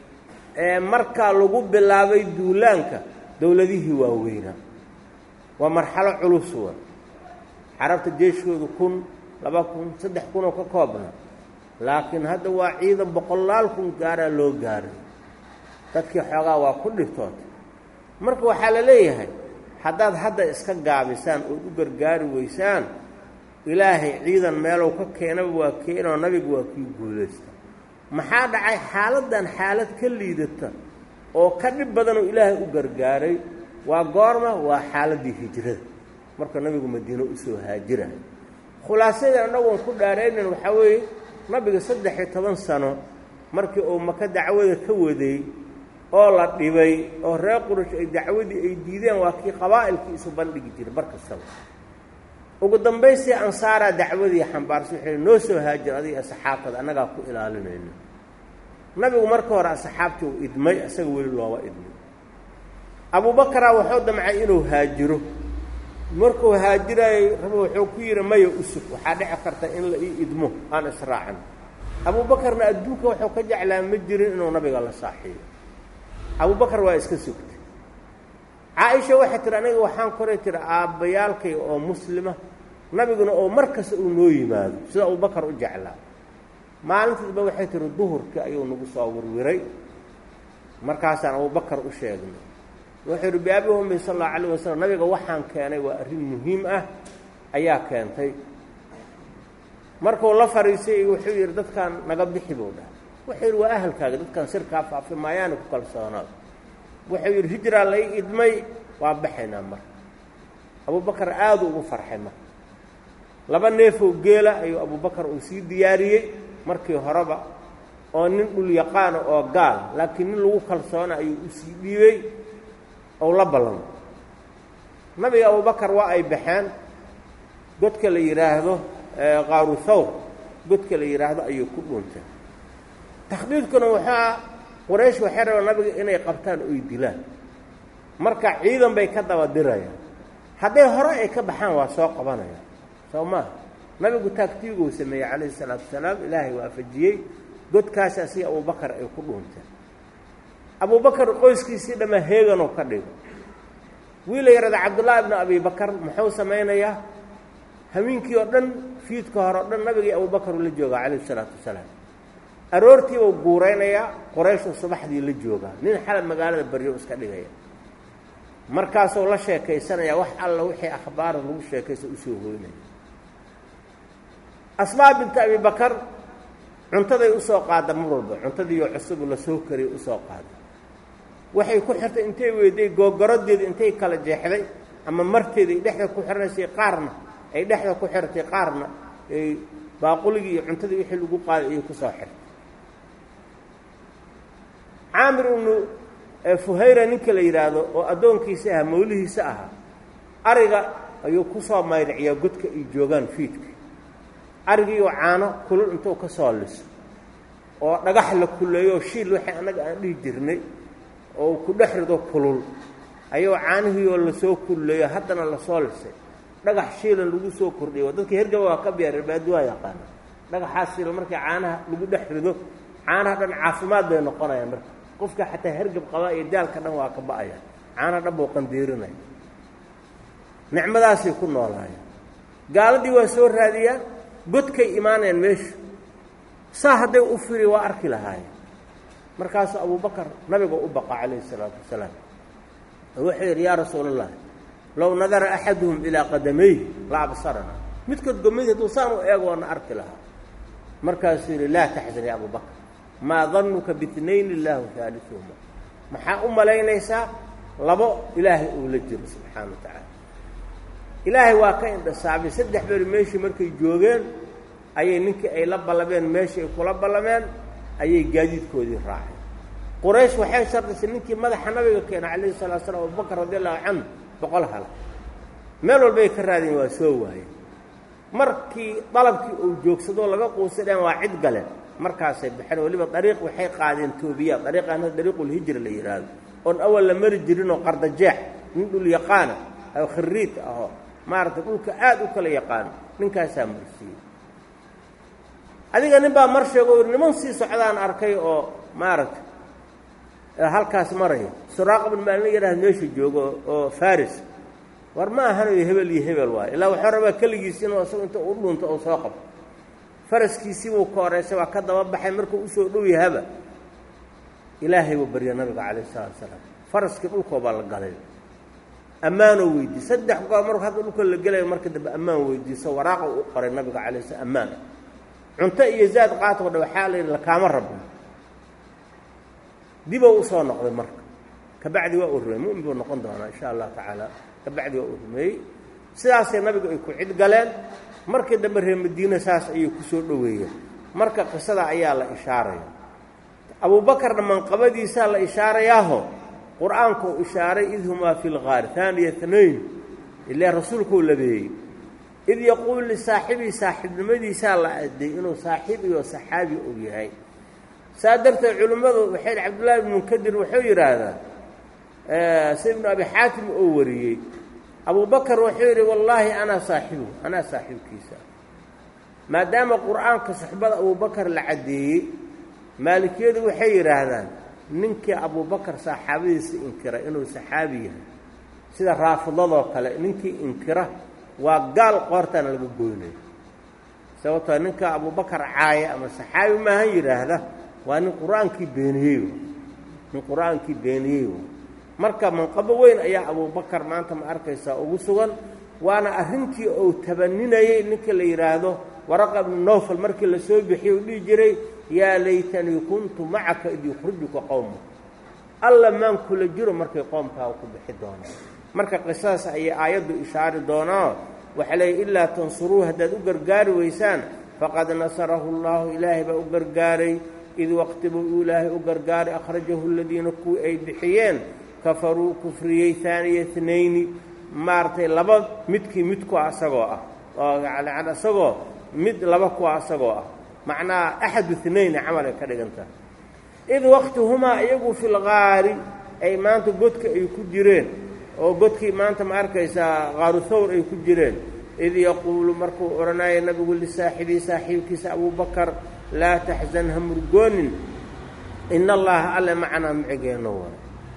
ee markaa lagu bilaabay duulaanka dowladihii waaweynaa waa marxalo culus wa carabta jeeshkoodu kun laba kun saddex kunoo ka koobna laakiin hadda waa ciidan boqolaal kun gaaraa loo gaaray dadkii xoogaa waa ku dhibtootay marka waxaa la leeyahay haddaad hadda iska gaabisaan ood u gargaari weysaan ilaahay ciidan meelow ka keenaba waa keenoo nabiga waa kii guulaysta maxaa dhacay xaaladdan xaalad ka liidata oo ka dhib badanoo ilaahay u gargaaray waa goorma waa xaaladdii hijrada marka nabigu madiino usoo haajirahay khulaasadii annagoon ku dhaaraynan waxaa weeye nabiga saddex iyo toban sano markii uu maka dacwada ka waday oo la dhibay oo reer qurash ay dacwadii ay diideen waa kii qabaa'ilkii isu bandhigi jiray bar kastaba ugu dambaystii ansaaraa dacwadii xambaarsa waxay noo soo haajir adiga asxaabtada annagaa ku ilaalinayno nabigu marka hore asxaabtii uu idmay isaga weli looma idmay abubakaraa wuxuu damcay inuu haajiro markuu haajiraayey raba wuxuu ku yidhi maya usug waxaa dhici karta in la ii idmo aan israacan abuubakarna adduunka wuxuu ka jeclaa ma jirin inuu nabiga la saaxiibo abubakar waa iska sugtay caaisha waxay tihi aniga waxaan koray tiri aabbayaalkay oo muslima nabiguna oo mar kasta uu noo yimaado sida abubakar u jeclaa maalintiisba waxay tihi duhurkii ayuu nagu soo wirwiray markaasaan abubakar u sheegnay wuxuu yidhi biabi ummi sal allahu alayh wasalam nabiga waxaan keenay waa arrin muhiim ah ayaa keentay markuu la fariisay wuxuu yidhi dadkaan naga bixi buu dhahay wuxuu yidhi waa ahalkaaga dadkaan sirkaa faafi maayaana ku kalsoonaado wuxuu yidhi hijraa lai idmay waa baxaynaa mar abubakar aadu ugu farxay marka laba neefow geela ayuu abubakar uu sii diyaariyey markii horeba oo nin dhul yaqaana oo gaal laakiin nin lagu kalsoona ayuu usii dhiibey ou la ballamo nabiga abubakar waa ay baxeen godka la yidhaahdo qaaru thawr godka la yidhaahdo ayuu ku dhuuntay takhdiidkuna waxaa quraysh waxay rabaan nabiga inay qabtaan oy dilaan marka ciidan bay ka daba dirayaan hadday hore ay ka baxaan waa soo qabanayaan soo maaha nabigu taagtiiguu sameeyey calayhi salaatu wasalaam ilaahay waafajiyey godkaasi asiga abubakar ay ku dhuunteen abubakar qoyskiisii dhammaa heeganoo ka dhigo wiila yarada cabdullaahi ibnu abi bakar muxuu samaynayaa hamiinkii oo dhan fiidka hore o dhan nabigii abubakar uu la joogaa calayhi salaatu wasalaam aroortiibuu guuraynayaa qorayshuu subaxdii la joogaa nin xalab magaalada baryo iska dhigaya markaasuu la sheekaysanaya wax alla wixii akhbaara lagu sheekaysa usoo hoynaya asmaa binta abi bakar cuntaday usoo qaada mar walba cuntadiioo cusubu lasoo kariyay usoo qaada waxay ku xirtay intay weyday googorodeeda intay kala jeexday ama marteeda ay dhexda ku xirnaysay qaarna ay dhexda ku xirtay qaarna ay baaquligii iyo cuntadii wixii lagu qaaday ayay kusoo xirtay caamir ibnu fuhayra ninka la yidhaahdo oo addoonkiisa ahaa mawlihiisa ahaa ariga ayuu kusoo maydhiciyaa godka ay joogaan fiidka arigiioo caano kulul intuu ka soo liso oo dhagax la kulleeyo shiil waxay annaga aan dhihi jirnay oo ku dhex rido kulul ayuu caanihiioo lasoo kulleeyo haddana lasoo lisay dhagax shiilan lagu soo kordhiyo oo dadka hergaba waa ka biyaar baadi waa yaqaana dhagaxaas shiilan markii caanaha lagu dhex rido caanaha dhan caafimaad bay noqonayaan marka qofka xataa hergab qabaa iyo daalka dhan waa ka ba'aya caanaha dhan buu qandiirinaya nicmadaasay ku noolaayeen gaaladii waa soo raadiyaan godkay imaanayaan meesha saa hadday u firi waa arki lahaayeen markaasuu abubakar nabiga u baqa calayhi isalaatu wasalaam oo wuxuu yidhi yaa rasuula allah low nadara axaduhum ilaa qadamayhi la absarana midkood gomadi hadduu saan u eego waana arki lahaa markaasuu yidhi laa taxzan ya abubakar maa danuka biitnayn illaahu haaliuhuma maxaa u malaynaysaa labo ilaahay uu la jiro subxaana wa tacaala ilaahay waa ka indhasaabay saddex beri meeshii markay joogeen ayay ninkii ay la ballameen meeshii ay kula ballameen ayay gaadiidkoodii raaceen quraysh waxay shardisay ninkii madaxa nabiga keena calayhi salatu slam abubakar radi allahu canhu boqol hala meel walbay ka raadeen waa soo waayeen markii dalabkii uu joogsadoo laga quusadeen waa cid galeen markaasay baxeen weliba dariiq waxay qaadeen toobiya dariiqaana dariiqulhijra la yidhaahdo oon awal la mari jirinoo qardajeex nin dhul yaqaana oo khariid ahoo maaragtay dhulka aada u kala yaqaano ninkaasaa marsiiyey adiga nin baa mar sheego o niman sii socdaan arkay oo maaragtay halkaas maraya suraaqa bin maalin la yidhahda meesha joogo oo faris war ma ahanayo hebel iyo hebel waayo ilaa waxuu rabaa keligiis inuu isagu inta u dhunto oo soo qabto faraskiisii buu ka horeysay waa ka daba baxay markuu usoo dhow yahaba ilaahay buu barya nabiga calayh isalaatu salaam faraskii dhulkoobaa la galay ammaanoo weydiiy saddex goor marku hadda dhulka la gelayo marka dambe ammaan weydiiso waraaqa u qoray nabiga calay slam ammaan cunto iyo zaad qaatoo dha waxaa la yidhi lakaama rabno dibou usoo noqday marka kabacdi waa u rumeey mu'min buu noqon doonaa insha allahu tacaala kabacdi waa u rumeeyey sidaasay nabigu ay ku cid galeen markii dambe reer madiine saas ayay ku soo dhoweeyeen marka qisada ayaa la ishaaraya abuubakarna manqabadiisaa la ishaarayaaho qur-aanku u ishaaray id humaa fi lgaari haaniya tnayn ilaa rasuulkuu labeeyey id yaquul lisaaxibii saaxiibnimadiisaa la aday inuu saaxiib iyo saxaabi uu yahay saa darteed culimmadu waxay hi cabdullaahi ibnu munkadir wuxuu yidhaahdaa si ibnu abi xaatim oo wariyey abubakar wuxuu yidhi wallaahi anaa saaxibu anaa saaxiibkiisa maadaama qur-aanka suxbada abubakar la caddeeyey maalikiyadu waxay yidhaahdaan ninkii abubakar saxaabadiisa inkira inuu saxaabi yahay sida raafidadoo kale ninkii inkira waa gaal qoortaana laga goynayo sababtoo ninka abubakar caaya ama saxaabi maahan yidhaahda waa nin qur-aankii beeniyey nin qur-aankii beeniyey marka manqabo weyn ayaa abubakar maanta ma arkaysaa ugu sugan waana arrintii uu tabaninayey ninka la yidhaahdo waraqa ibnu nowfal markii la soo bixiyey uu dhihi jiray yaa laytanii kuntu macaka id yukhrijuka qowma alla maan kula jiro markay qoomkaaga ku bixi doonaan marka qisadaas ayay aayaddu ishaari doonaa waxaa leeyay ilaa tansuruu haddaad u gargaari weysaan faqad nasarahu allaahu ilaahay baa u gargaaray id waqtibuu uu ilaahay u gargaaray akhrajahu aladiina kuwii ay bixiyeen kafaruu kufriyey haaniya tnayni maaragtay laba midkii midku asagoo ah oo yani isagoo mid laba kuwa asagoo ah macnaha axadu inayni camal ay ka dhigantaha id waqtihumaa iyagu fi lgaari ay maanta godka ay ku jireen oo godkii maanta ma arkaysaa qaaru thawr ay ku jireen id yaquulu markuu odhanaya nabigu lisaaxibii saaxiibkiisa abubakar laa taxzan ha murgoonin ina allaha alle macanaa micigeenno waay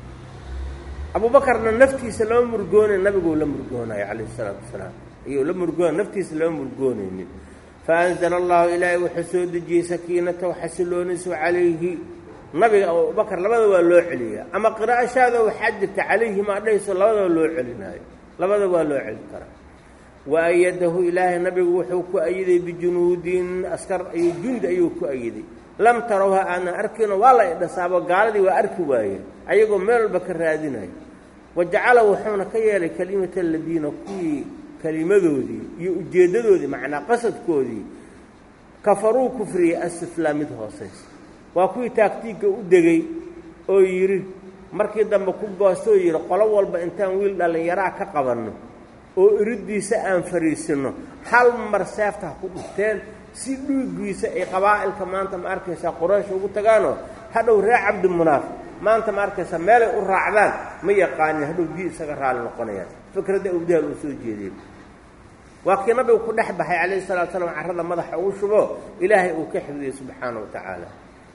abuubakarna naftiisa lama murgoonay nabiguu la murgoonayo calayhi isalaatu wasalaam ayuu la murgoonay naftiisa lama murgoonaynin faanzala allahu ilaahay wuxuu soo dejiyey sakiinatahu xasiloonisu calayhi nabiga abubakar labada waa loo celiyaa ama qiraa'ashaada waxaa jirta calayhi maa dhahayso labadaba loo celinaayo labada waa loo celin karaa wa ayadahu ilaahay nabigu wuxuu ku ayiday bijunuudin askar iyo jundi ayuu ku ayiday lam tarawha aanan arkino waa la idhasaabo gaaladii waa arki waayeen ayagoo meel walba ka raadinayo wa jacala wuxuuna ka yeelay kelimata aladiina kuwii kelimadoodii iyo ujeeddadoodii macnaa qasadkoodii kafaruu kufriyey asiflaa mid hoosaysa waa kuwii taagtiigga u degay oo yidhi markii dambe ku goostoo yidhi qolo walba intaan wiil dhallinyaraa ka qabanno oo iriddiisa aan fariisinno hal mar seefta ha ku dhufteen si dhuugiisa ay qabaa'ilka maanta ma arkaysaa quraysh ugu tagaanoo hadhow reer cabdimunaaf maanta ma arkaysaa meelay u raacdaan ma yaqaanin hadhow dii isaga raali noqonayaan fikradda awdaal uu soo jeediyey waa kii nabigu ku dhex baxay calayhi salatu slam carrada madaxa ugu shubo ilaahay uu ka xifdiyey subxaana wa tacaala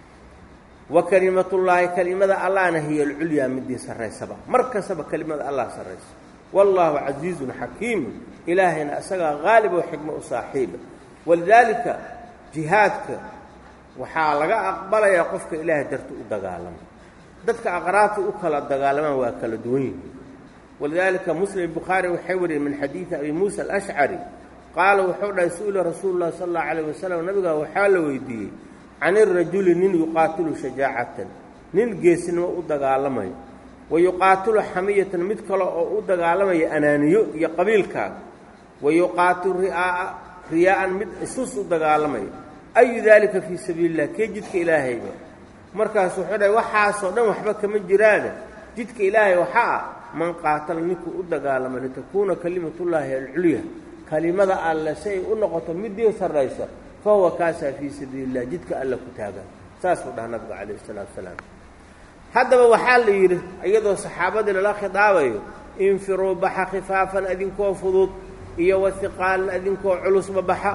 wa kelimatullaahi kelimada allahna hiya alculyaa midii sarraysaba mar kastaba kelimada allah sarraysa wallaahu casiizun xakiimun ilaahayna isagaa qaalib oo xikmo u saaxiiba walidaalika jihaadka waxaa laga aqbalayaa qofka ilaahay darti u dagaalama dadka aqraabta u kala dagaalamaan waa kala duwan yihiin walidaalika muslim bukhaari waxay wariyeen min xadiidi abi muusa alashcari qaala wuxuu dhahay su-ila rasuulu llahi sala allahu calayh wasalam nabigaa waxaa la weydiiyey can irajuli nin yuqaatilu shajaacatan nin geesnimo u dagaalamayo wa yuqaatilu xamiyatan mid kale oo u dagaalamaya anaaniyo iyo qabiilkaaga wa yuqaatilu ri'aa'a riyaa'an mid isus u dagaalamayo ayu daalika fii sabiili illah kee jidka ilaahayba markaas wuxuu dhahay waxaasoo dhan waxba kama jiraane jidka ilaahay waxaa ah man qaatala ninkuu u dagaalama litakuuna kalimatullaahi alculya kelimada alle si ay u noqoto midii sarraysa fa huwa kaasaa fii sabiili illah jidka alle ku taagan saasuu dhaha nabigu calayhi isalaatu wasalaam haddaba waxaa la yidhi iyadoo saxaabadii lala khidaabayo infiruu baxa khifaafan adinkoo fudud iyo wahiqaalan adinkoo culusba baxa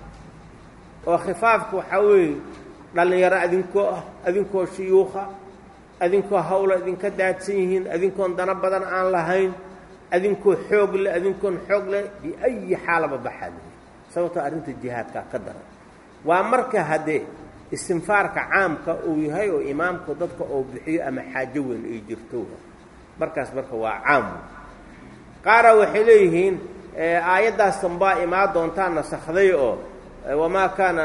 oo khifaafka waxaa weeye dhallinyaro adinkoo ah adinkoo shuyuuqa adinkoo hawla idinka daadsan yihiin adinkoon dano badan aan lahayn adinkoo xoog leh adinkoon xoog leh biayi xaalaba baxaa lihi sababtoo arrinta jihaadkaa ka daran waa marka haddee istinfaarka caamka uu yahay oo imaamku dadka oo bixiyo ama xaajo weyn ay jirto markaas marka waa caam qaara waxay leeyihiin aayaddaas dambaa imaa doontaa nasakday oo wamaa kaana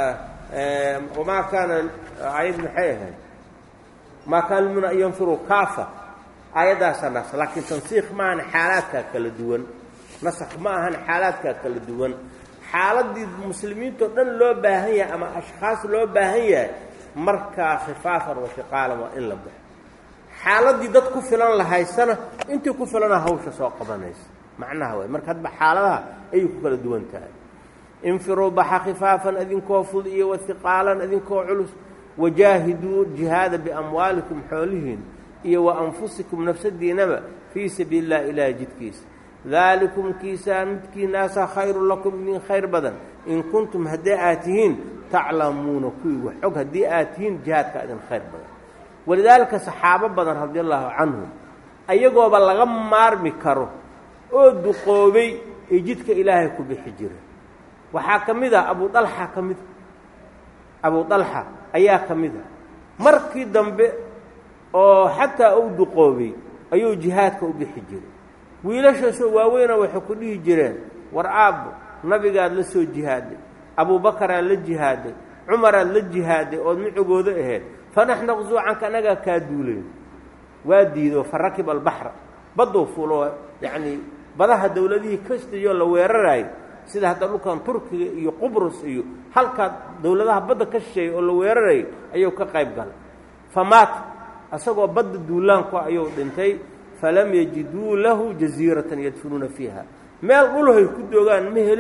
wamaa kaana aayad maxay ahayd maa kaana lmuna an yanfiruu kaafa aayaddaasaa nas laakiin tansiikh ma ahan xaalaadkaa kala duwan nasakh ma ahan xaalaadkaa kala duwan xaaladii muslimiintao dhan loo baahan yahay ama ashkhaas loo baahan yahay markaa khifaafan wa hiqaalan waa in la baxo xaaladii dad ku filan lahaysana intii ku filana hawsha soo qabanaysa macnaha waay marka hadba xaaladaha ayay ku kala duwan tahay infiruu baxa khifaafan idinkoo fud iyo wahiqaalan idinkoo culus wajaahiduu jihaada biamwaalikum xoolihiin iyo wa anfusikum nafsadiinaba fii sabiili illah ilaahi jidkiisa daalikum kiisaa midkiinaasaa khayrun lakum idin khayr badan in kuntum haddii aad tihiin taclamuuna kuwii wax og haddii aad tihiin jihaadkaa idin khayr badan walidaalika saxaabo badan radi allaahu canhum ayagooba laga maarmi karo oo duqoobay ee jidka ilaahay ku bixi jira waxaa ka mid a abu dalxa ka mida abu dalxa ayaa ka mid a markii dambe oo xataa uu duqoobay ayuu jihaadka u bixi jiray wiilashaasoo waaweyna waxay ku dhihi jireen war aabbo nabigaad la soo jihaaday abuubakaraad la jihaaday cumaraad la jihaaday ood micigooda ahayd fanax naqsuu canka anagaa kaa duulayn waa diido fa rakiba albaxra badduu fulo yacnii badaha dowladihii kastayoo la weeraraayay sida hadda dhulkan turkiga iyo qubrus iyo halkaa dowladaha badda ka shisheeyay oo la weerarayay ayuu ka qayb galay fa maata asagoo badda duulaanku ayuu dhintay falam yajiduu lahu jasiiratan yadfinuuna fiiha meel dhulhay ku doogaan ma helin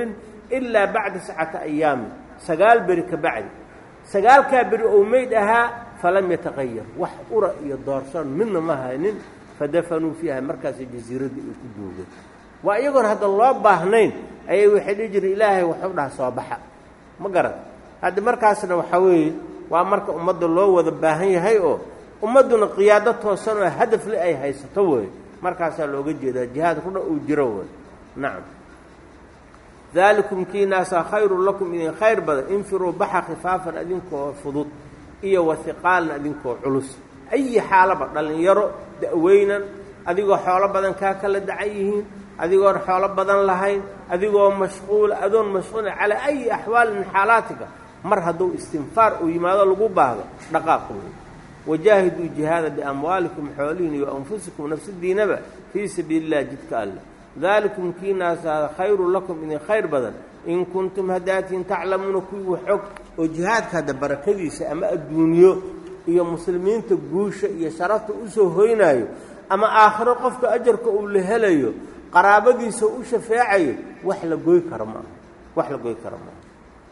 ilaa bacda sacata ayaami sagaal beri ka bacdi sagaalkaa beri ou meyd ahaa falam yataqayar wax ura iyo doorsoon midna ma haynin fadafanuu fiiha markaasay jasiiradda ay ku duugeen waa iyagoon hadda loo baahnayn ayay waxay dhihi jireen ilaahay waxu dhaha soo baxa ma garan hadda markaasna waxaa weeye waa marka ummadda loo wada baahan yahay oo ummadduna qiyaado toosan oo hadafle ay haysato wey markaasaa looga jeedaa jihaad rudha uu jiro wey nacam daalikum kiinaasaa khayrun lakum idin khayr badan infiruu baxa khifaafan idinkoo fudud iyo wahiqaalan idinkoo culus ayi xaalaba dhallinyaro da'weynan adigoo xoolo badan kaa kala dacan yihiin adigoon xoolo badan lahayn adigoo mashquula adoon mashquula calaa ayi axwaali min xaalaatika mar hadduu istinfaar uu yimaado lagu baahdo dhaqaaq wey wajaahiduu jihaada biamwaalikum xoolihiin iyo anfusikum nafsadiinaba fii sabiili illahi jidka alleh daalikum kiinaasaada khayrun lakum idin khayr badan in kuntum haddaatiin taclamuuna kuwii xog oo jihaadka hadda barakadiisa ama adduunyo iyo muslimiinta guusha iyo sharafta usoo hoynaayo ama aakhiro qofka ajarka uu la helayo qaraabadiisa u shafeecayo wax la goy karo maaha wax la goy karo maaha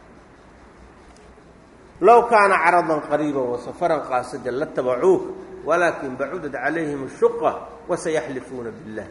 low kaana caradan qariiba wasafaran qaasida latabacuuka walaakin bacudat calayhim ashuqa wasayaxlifuuna billah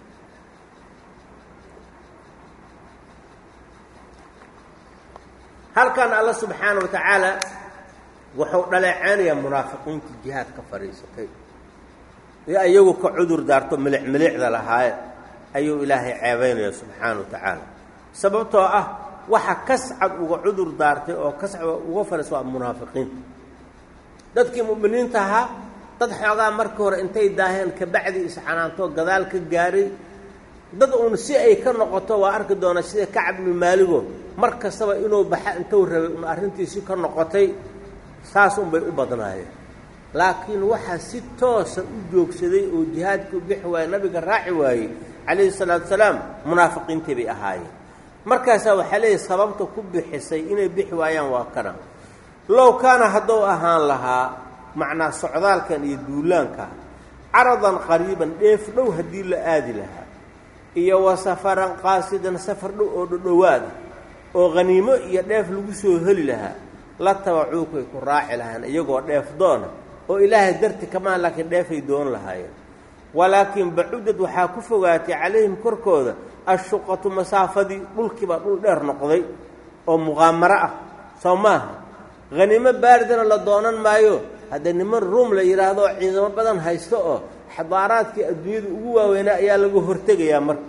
halkan alla subxaana wa tacaala wuxuu dhaleeceynayaa munaafiqiintii jihaad ka fadhiisatay ee iyagu ka cudur daarto milic milicda lahaaye ayuu ilaahay ceebaynaya subxaana wa tacaala sababtoo ah waxa kascad uga cudur daartay oo kascad uga fadhiisa waa munaafiqiin dadkii mu'miniinta ahaa dad xoogaa markii hore intay daaheen kabacdi iscanaantoo gadaal ka gaaray dad uun si ay ka noqoto waa arki doonaa sida kacab ibnu maaligo mar kastaba inuu baxa intuu rabay un arrintiisi ka noqotay saas unbay u badnaayeen laakiin waxaa si toosa u joogsaday oo jihaadkii u bixi waayey nabiga raaci waayey calayhi salaatu salaam munaafiqiintii bay ahaayeen markaasaa waxaa leeyahy sababta ku bixisay inay bixi waayaan waa kana low kaana hadduu ahaan lahaa macnaa socdaalkan iyo duulaanka caradan qariiban dheef dhow haddii la aadi lahaa iyo wa safaran qaasidan safar dhow oo dhodhowaada oo khaniimo iyo dheef lagu soo heli lahaa la tabacuukay ku raaci lahaan iyagoo dheef doona oo ilaahay darti kamaan laakiin dheefay doon lahaayeen walaakiin bacudad waxaa ku fogaatay calayhim korkooda ashuqatu masaafadii dhulkiibaa dhul dheer noqday oo muqaamaro ah soo maaha haniimo baaridana la doonan maayo hadda niman ruum la yidhaahdo ciidamo badan haysto oo xadaaraadkii adduunyada ugu waaweynaa ayaa laga hortegayaa marka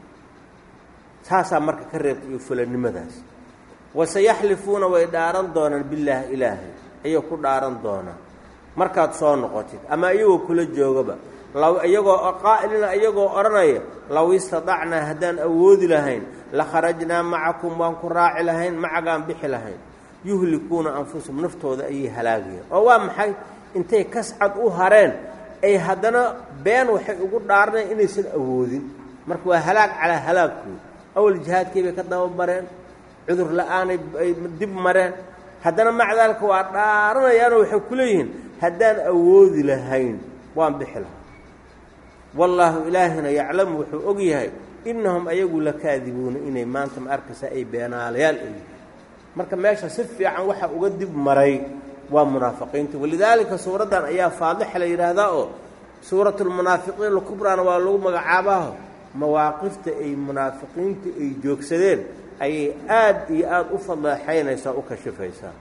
taasaa marka ka reebtay iyo fulanimadaas waseyaxlifuuna way dhaaran doonaan billaahi ilaahay ayay ku dhaaran doonaan markaad soo noqotid ama iyagoo kula joogaba law iyagoo qaa'ilina iyagoo odhanaya low istadacnaa haddaan awoodi lahayn la kharajnaa macakum waan ku raaci lahayn macagaan bixi lahayn yuhlikuuna anfusahum naftooda ayay halaagayeen oo waa maxay intay kascad u hareen ay haddana been waxay ugu dhaaranayan inaysan awoodin marka waa halaag calaa halaagkood awal jihaadkii bay ka dabamareen cudur la-aanay ay dib mareen haddana maca daalika waa dhaaranayaanoo waxay ku leeyihiin haddaan awoodi lahayn waan bixi lahaa wallaahu ilaahina yaclamu wuxuu og yahay innahum ayagu lakaadibuuna inay maanta ma arkaysa ay beenaalayaal ay yihiin marka meesha si fiican waxa uga dib maray waa munaafiqiinta walidaalika suuraddan ayaa faadixa la yidhaahdaa oo suuratulmunaafiqiin alkubraana waa lagu magacaabaho mawaaqifta ay munaafiqiinta ay joogsadeen ayay aad iyo aada u fadleexaynaysaa u kashifaysaa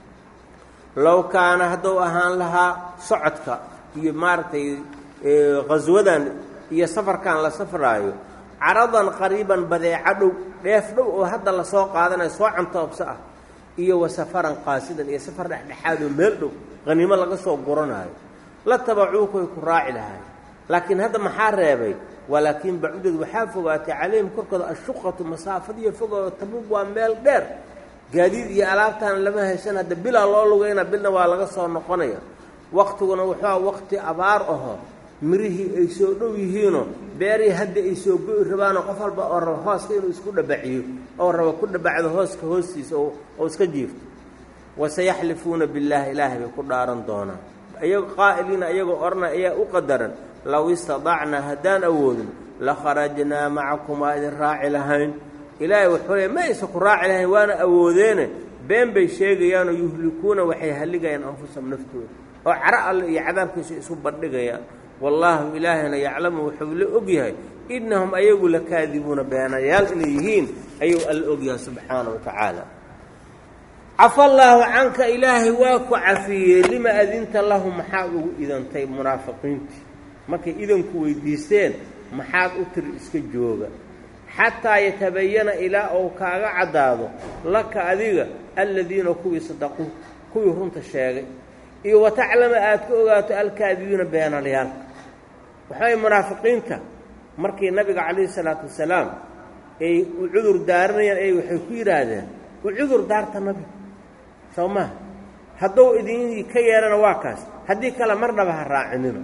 low kaana hadduu ahaan lahaa socodka iyo maaragtay khaswadan iyo safarkan la safraayo caradan qariiban badeeco dhow dheef dhow oo hadda lasoo qaadanayo soo cantoobso ah iyo wa safaran qaasidan iyo safar dhexdhexaadoo meel dhow qaniimo laga soo guranaayo la tabacuukoy ku raaci lahay laakiin hadda maxaa reebay walaakiin bacudad waxaa fogaatay calayhim korkooda ashuqatu masaafadiiyo fogoo tabuug waa meel dheer gaadiid iyo alaabtaan lama haysan hadda bilaa loo lugayna bilna waa laga soo noqonaya waqtiguna wuxuu waqti abaar aho mirihii ay soo dhow yihiinoo beerihii hadda ay soo go'i rabaanoo qof walba oo raba hooska inuu isku dhabaciyo oo raba ku dhabacdo hooska hoostiisa oo iska jiifto waseyaxlifuuna billaahi ilaahay bay ku dhaaran doonaan iyago qaa'iliina iyagoo odhanay ayaa u qadaran low istadacnaa haddaan awoodin la kharajnaa macakum waa idin raaci lahayn ilaahay wuxuu leey ma aysa ku raaci lahayn waana awoodeene been bay sheegayaanoo yuhlikuuna waxay halligayaan anfusahum naftooda oo caro alle iyo cadaabkiisa isu bandhigayaan wallaahu ilaahayna yaclamu wuxuu la og yahay innahum ayagu lakaadibuuna beenayaal inay yihiin ayuu alla ogyahay subxaana wa tacaala cafa allaahu canka ilaahay waa ku cafiyey lima adinta lahu maxaad ugu idantay munaafiqiintii markay idanku weydiisteen maxaad u tiri iska jooga xataa yatabayana ilaa ou kaaga caddaado laka adiga alladiina kuwii sadaquu kuwii runta sheegay iyo wataclama aad ka ogaato alkaadibiina beenalyaalka waxaay munaafiqiinta markii nabiga calayhi salaatu wasalaam ay u cudur daaranayaan ay waxay ku yidhaahdeen u cudur daarta nabiga soo maha hadduu idin ka yeelana waa kaas haddii kale marnaba ha raacinino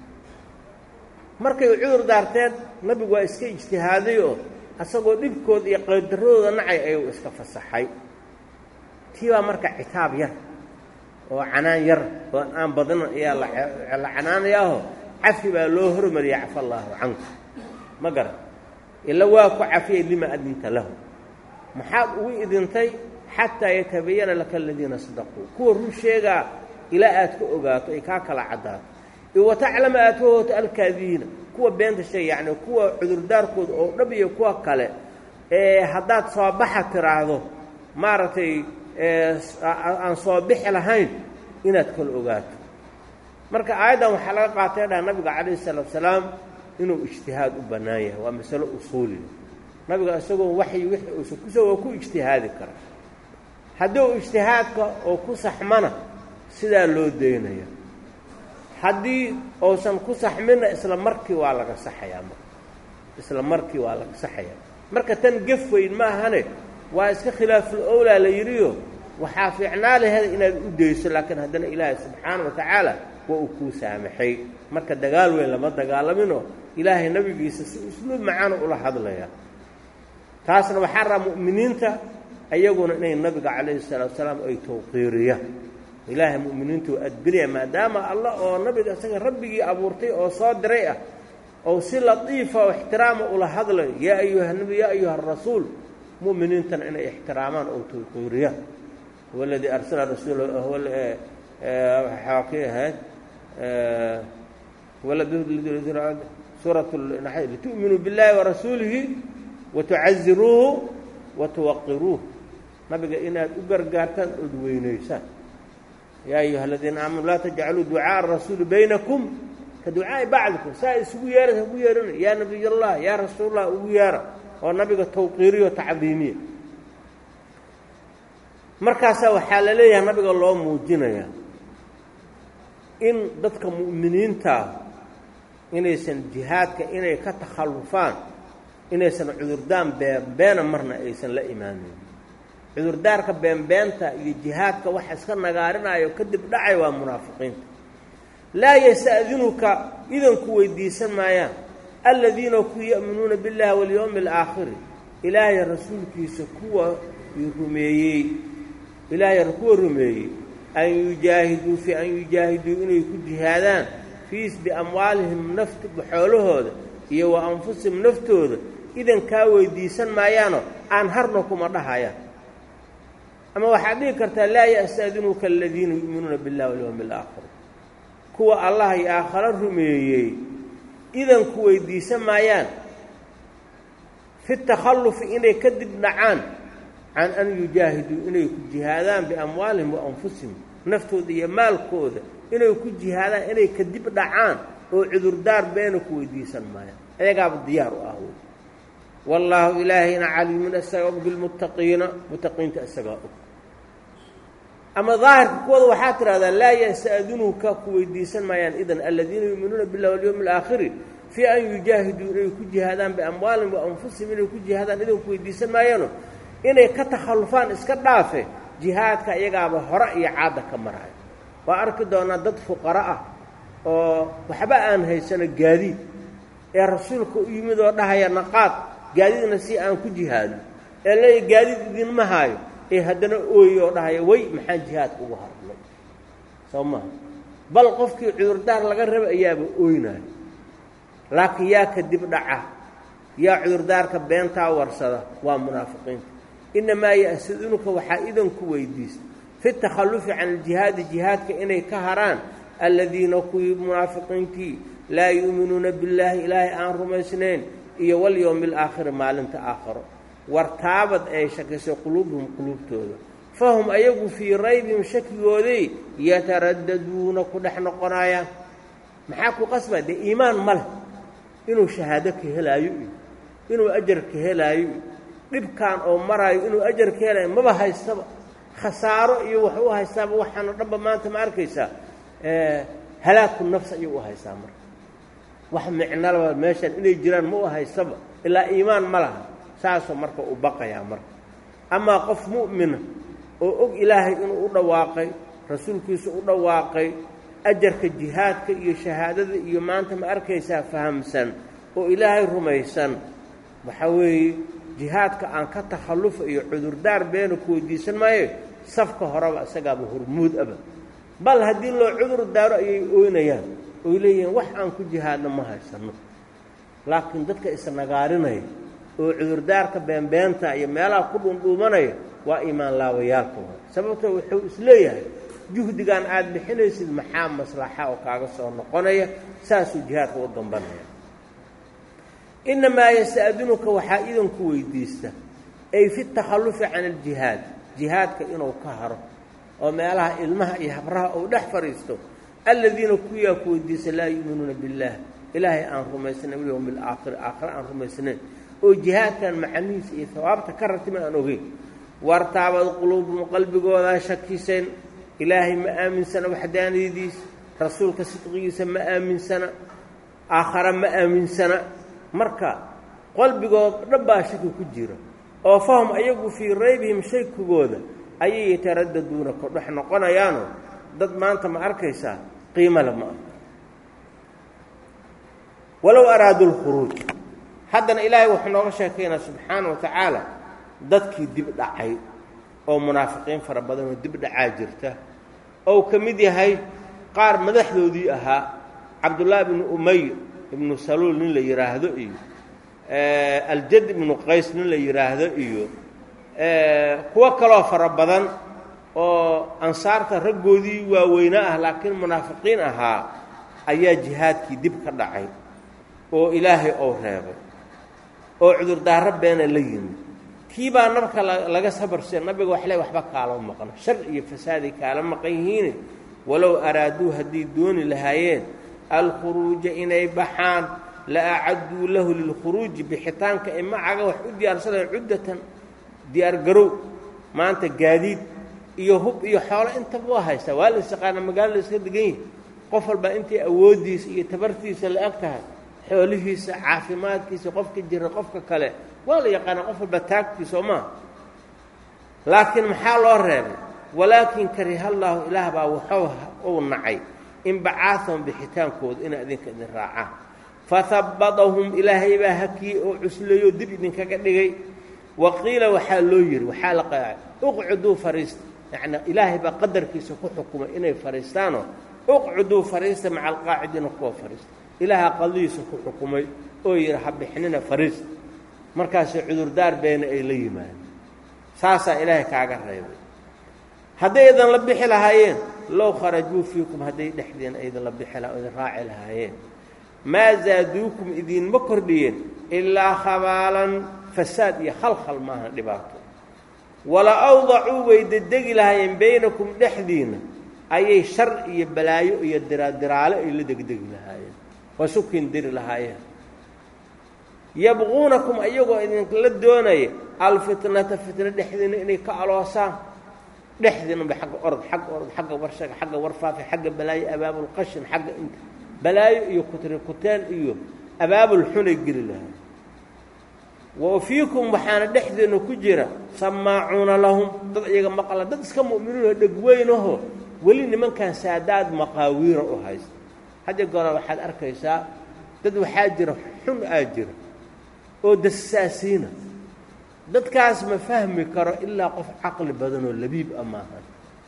markay u cudur daarteen nabigu waa iska ijtihaaday oo asagoo dhibkooda iyo qaydarradooda nacay ayuu iska fasaxay tii baa marka citaab yar oo canaan yar oo aan badnan ayaa la canaanayaaho cafi baa loo hormariyay cafa allaahu canka ma garan ila waa ku cafiyay lima adinta lahu maxaad ugu idintay xataa yatabayana laka aladiina sadaquu kuwa run sheegaa ilaa aad ka ogaato ay kaa kala caddaato iyo wataclama aad ka hooto alkaadibiina kuwa beenta sheeg yacni kuwa cudurdaarkooda oo dhab iyo kuwa kale ee haddaad soo baxa tiraahdo maaragtay aan soo bixi lahayn inaad kala ogaato marka aayaddan waxaa laga qaatay dhaha nabiga calayhi salaatu salaam inuu ijtihaad u bannaan yahay waa masalo usuuliya nabiga isagoo waxyi wixii uusan kuso waa ku ijtihaadi kara haddii u ijtihaadka oo ku saxmana sidaa loo daynaya haddii uusan ku saxminna isla markii waa laga saxayaa marka isla markii waa laga saxayaa marka tan gef weyn ma ahane waa iska khilaaful owlaa la yidhiyo waxaa fiicnaa laheeda inaad u dayso laakiin haddana ilaahay subxaana wa tacaala waa uu kuu saamaxay marka dagaal weyn lama dagaalaminoo ilaahay nabigiisa si usluub macaana ula hadlaya taasna waxaa raa mu'miniinta ayaguna inay nabiga calayhi salaatu salaam ay tawqiiriyaan ilaahay mu'miniinta waa adbinaya maadaama allah oo nabiga isaga rabbigii abuurtay oo soo diray ah oo si latiifa oo ixtiraama ula hadlayo yaa ayuha nabi yaa ayuha arasuul mu'miniintana inay ixtiraamaan oo tawqiiriyaan huwa aladii arsala rasuula waxaa kii ahayd suurat litu'minuu biاllahi warasuulihi watucaziruuhu watuwaqiruuh nabiga inaad u gargaartaan ood weynaysaan yaa ayuha aladiina aamanuu laa tajcaluu ducaaءa rasuuli baynakum ka ducaa'i bacdikum saa isugu yeerasa ugu yeerana yaa nabiy allah yaa rasuul allah ugu yeera oo nabiga tawqiiriyo tacdiimiya markaasaa waxaa la leeyahay nabiga loo muujinaya in dadka mu'miniintaa inaysan jihaadka inay ka takhallufaan inaysan cudurdaan beenbeena marna aysan la imaaneyn cudurdaarka beenbeenta iyo jihaadka waxa iska nagaarinayo kadib dhacay waa munaafiqiinta laa yasta'dinuka idanku weydiisan maayaan aladiina ku ya'minuuna biاllahi walyowmi alaakhiri ilaahay rasuulkiisa kuwa rumeeyey ilaahay kuwa rumeeyey an yujaahiduu fi an yujaahiduu inay ku jihaadaan fiis biamwaalihim nafti xoolahooda iyo wa anfusihim naftooda idan kaa weydiisan maayaano aan harna kuma dhahayaan ama waxaad dhihi kartaa laa yasta'dinuka aladiina yu'minuuna biاllahi walyowmi alaakhir kuwa allah iyo aakharo rumeeyey idanku weydiisan maayaan fi takhallufi inay ka dib dhacaan can an yujaahiduu inay ku jihaadaan biamwaalihim wa anfusihim naftooda iyo maalkooda inay ku jihaadaan inay ka dib dhacaan oo cudurdaar beena ku weydiisan maayaan ayagaaba diyaar u ah wey wallaahu ilaahayna caliimun isaga og bilmuttaqiina muttaqiinta isagaa og ama daahirka kuwooda waxaa tidhahdaa laa yasta'dinuka ku weydiisan maayaan idan aladiina yuuminuuna billahi walyowmi alaakhiri fii an yujaahiduu inay ku jihaadaan biamwaalihim wa anfusihim inay ku jihaadaan idan ku weydiisan maayaano inay ka takhallufaan iska dhaafe jihaadka iyagaaba hore iyo caadda ka maraayo waa arki doonaa dad fuqaro ah oo waxba aan haysano gaadiid ee rasuulka u yimid oo dhahaya naqaad gaadiidna si aan ku jihaadno ee leeya gaadiid idinma haayo ee haddana ooye oo dhahaya way maxaan jihaadka ugu harnay soo maha bal qofkii cudurdaar laga raba ayaaba ooynaayo laakiin yaa ka dib dhaca yaa cudurdaarka beentaa warsada waa munaafiqiinta innamaa ya'sidunuka waxaa idanku weydiista fi takhallufi can aljihaadi jihaadka inay ka haraan alladiina kuwii munaafiqiintii laa yu'minuuna billaahi ilaahay aan rumaysnayn iyo walyowmi alaakhiri maalinta aakharo wartaabad ay shakisay quluubuhum quluubtooda fahum ayagu fii raybihim shakigooday yataraddaduuna ku dhex noqonayaan maxaa ku qasbaa dee iimaan ma leh inuu shahaado ka helaayo iyo inuu ajar ka helaayo iyo dhibkan oo maraayo inuu ajar ka helaayo maba haystaba khasaaro iyo wax u haystaaba waxaanoo dhanba maanta ma arkaysaa halaaku nafs ayuu u haystaa marka wax micnalaba meeshaan inay jiraan ma u haystaba ilaa iimaan ma laha saasoo marka u baqayaa marka amaa qof mu'mina oo og ilaahay inuu u dhawaaqay rasuulkiisu u dhawaaqay ajarka jihaadka iyo shahaadada iyo maanta ma arkaysaa fahamsan oo ilaahay rumaysan waxaa weeye jihaadka aan ka takhallufa iyo cudurdaar beena ku weydiisan maayo safka horeba isagaaba hormuud aba bal haddii loo cudur daaro ayay ooynayaan oy leeyihiin wax aan ku jihaadna ma haysanno laakiin dadka isnagaarinaya oo cudurdaarka beenbeenta iyo meelaha ku dhuundhuumanaya waa iimaan laabayaalka wa sababtoo wuxuu isleeyahay juhdigan aad bixinaysid maxaa maslaxa oo kaaga soo noqonaya saasuu jihaadka u dambanaya innamaa yasta'dinuka waxaa idanku weydiista ay fi takhallufi can aljihaad jihaadka inuu ka haro oo meelaha ilmaha iyo habraha uu dhex fadhiisto alladiina kuyaa ku weydiista laa yu'minuuna billaah ilaahay aan rumaysnayn walyowmi alaakhiri aakhire aan rumaysnayn oo jihaadkan macanihiisa iyo hawaabta ka ratima aan ogeyn wartaabad quluubum qalbigoodaa shakisayn ilaahay ma aaminsana waxdaaniyadiisa rasuulka sidqigiisa ma aaminsana aakhare ma aaminsana marka qalbigood dhan baa shaki ku jira oo fahum ayagu fii raybihim shakigooda ayay yataraddaduuna kodhex noqonayaanoo dad maanta ma arkaysaa qiimale ma ah walow araaduu lkhuruuj haddana ilaahay wuxuu nooga sheekaynaa subxaana wa tacaala dadkii dib dhacay oo munaafiqiin fara badanoo dib dhacaa jirta ou ka mid yahay qaar madaxdoodii ahaa cabdullaahi ibnu umay ibnu saluul nin la yidhaahdo iyo aljad ibnu qays nin la yidhaahdo iyo kuwo kaloo fara badan oo ansaarta raggoodii waaweynaa ah laakiin munaafiqiin ahaa ayaa jihaadkii dib ka dhacay oo ilaahay ou reebay oo cudurdaaro beena la yimid kii baa nabka laga sabarse nabiga waxle waxba kaalama maqno shar iyo fasaaday kaala maqan yihiine walow araaduu hadday dooni lahaayeen alkhuruuja inay baxaan la acadduu lahu lilkhuruuji bixitaanka ay macaga wax u diyaarsadeen cuddatan diyaargarow maanta gaadiid iyo hub iyo xoolo intaba waa haystaa waa la isaqaana magaalo la iska degan yahi qof walbaa intay awooddiisa iyo tabartiisa la eg tahay xoolihiisa caafimaadkiisa qofka jira qofka kale waa la yaqaanaa qof walba taagtiisa oo maaha laakiin maxaa loo reebay walaakin karihallaahu ilaah baa waxuu uu nacay inbacaahum bixitaankooda inay idinka idin raacaan fahabbadahum ilaahay baa hakiyey oo cusleeyoo dib idinkaga dhigay wa qiila waxaa loo yidhi waxaa la qaacay uqcuduu fariista yacnii ilaahay baa qadarkiisa ku xukumay inay fadhiistaanoo uqcuduu fariista maca alqaacidiina kuwa fadhiista ilaahaa qadidiisa ku xukumay oo yidhi ha bixinina fariista markaasay cudurdaar beena ay la yimaadeen saasaa ilaahay kaaga reebay hadday idin la bixi lahaayeen low kharajuu fiikum hadday dhexdeen idinla bixi laha idin raaci lahaayeen maa zaaduukum idinma kordhiyeen ilaa khabaalan fasaad iyo khalkhal maahan dhibaato wala awdacuu way dedegi lahaayeen baynakum dhexdiinna ayay shar iyo balaayo iyo diraadiraale ay la degdegi lahaayeen waa sukin diri lahaayeen yabquunakum ayagoo idinkala doonaya alfitnata fitna dhexdiina inay ka aloosaan dhexdiinaba xagga orod xagga orod xagga warshaga xagga warfaafi xagga balaayo abaabulqashin xagga inta balaayo iyo kutri kuteen iyo abaabul xunay geli lahaa wa fiikum waxaana dhexdeena ku jira samaacuuna lahum dad iyaga maqla dad iska mu'miniinoo dhegweynaho weli nimankan saadaad maqaawiira u haysta hadda goora waxaad arkaysaa dad waxaa jira xun aa jira oo dasaasiina dadkaas ma fahmi karo ilaa qof caqli badanoo labiib a maahan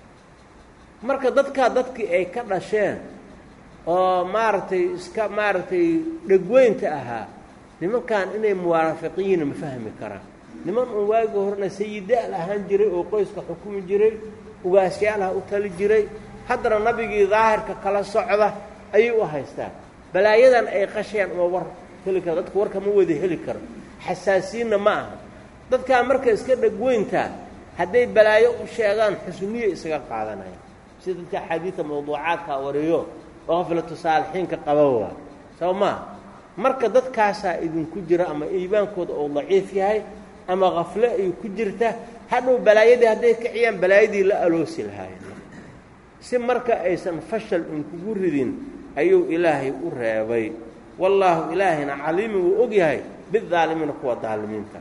marka dadkaa dadkii ay ka dhasheen oo maaragtay iska maaragtay dhegweynta ahaa nimankan inay muwaafiqiyiina ma fahmi karaan niman un waagii horena sayidaal ahaan jiray oo qoyska xukumi jiray ugaasyaalaha u tali jiray haddana nabigii daahirka kala socda ayay u haystaan balaayadan ay qashayaan uma war heli karo dadku warka ma wada heli karo xasaasiinna ma aha dadkaa marka iska dhegweyntaa hadday balaayo u sheegaan xusniya isaga qaadanaya sida dadka axaadiida mawduucaadkaa wariyo oo qaflatu saalixiinka qaba waa soo maa marka dadkaasaa idinku jira ama iimaankooda uu daciif yahay ama kafle ay ku jirta hadhow balaayadii hadday kiciyaan balaayadii la aloosi lahaayeen si marka aysan fashal inkugu ridin ayuu ilaahay u reebay wallaahu ilaahayna caliimi wuu og yahay bidaalimiina kuwa daalimiinta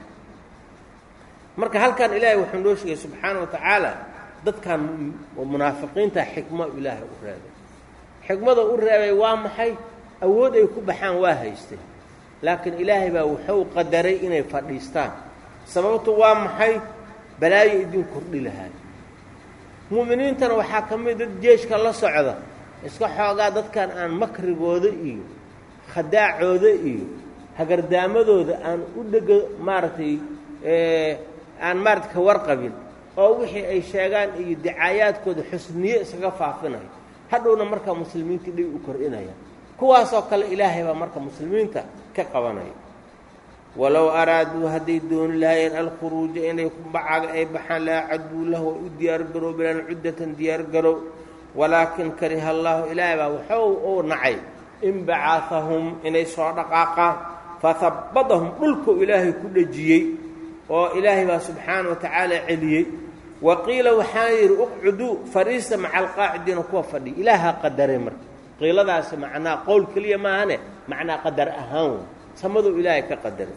marka halkan ilaahay wuxuu noo sheegay subxaana wa tacaala dadkan munaafiqiinta xikmo ilaahay u reebay xikmada u reebay waa maxay awood ay ku baxaan waa haysteen laakiin ilaahay baa wuxuu qadaray inay fadhiistaan sababtu waa maxay balaayo idin kordhi lahaay mu'miniintana waxaa ka mid dad jeeshka la socda iska xoogaa dadkan aan makrigooda iyo khadaacooda iyo hagardaamadooda aan u dhega maaragtay aan maarata ka warqabin oo wixii ay sheegaan iyo dicaayaadkooda xusniye iskaga faafinayo hadhowna markaa muslimiintii dhib u kordhinaya kuwaasoo kale ilaahay baa marka muslimiinta ka qabanaya walow araaduu hadday dooni lahaayeen alkhuruuja inay bacaga ay baxaan laa caduu lahu way u diyaargaroobilaan cuddatan diyaargarow walaakin kariha allaahu ilaahay baa waxuu uu nacay inbacaahahum inay soo dhaqaaqaan fahabbadahum dhulkuu ilaahay ku dhejiyey oo ilaahay baa subxaana wa tacaala celiyey wa qiila waxaa yidhi uqcuduu fariista maca alqaacidiina kuwa fadhiya ilaahaa qadaray marka qiiladaasi macnaa qowl keliya maahane macnaa qadar ahaan wey samaduu ilaahay ka qadaray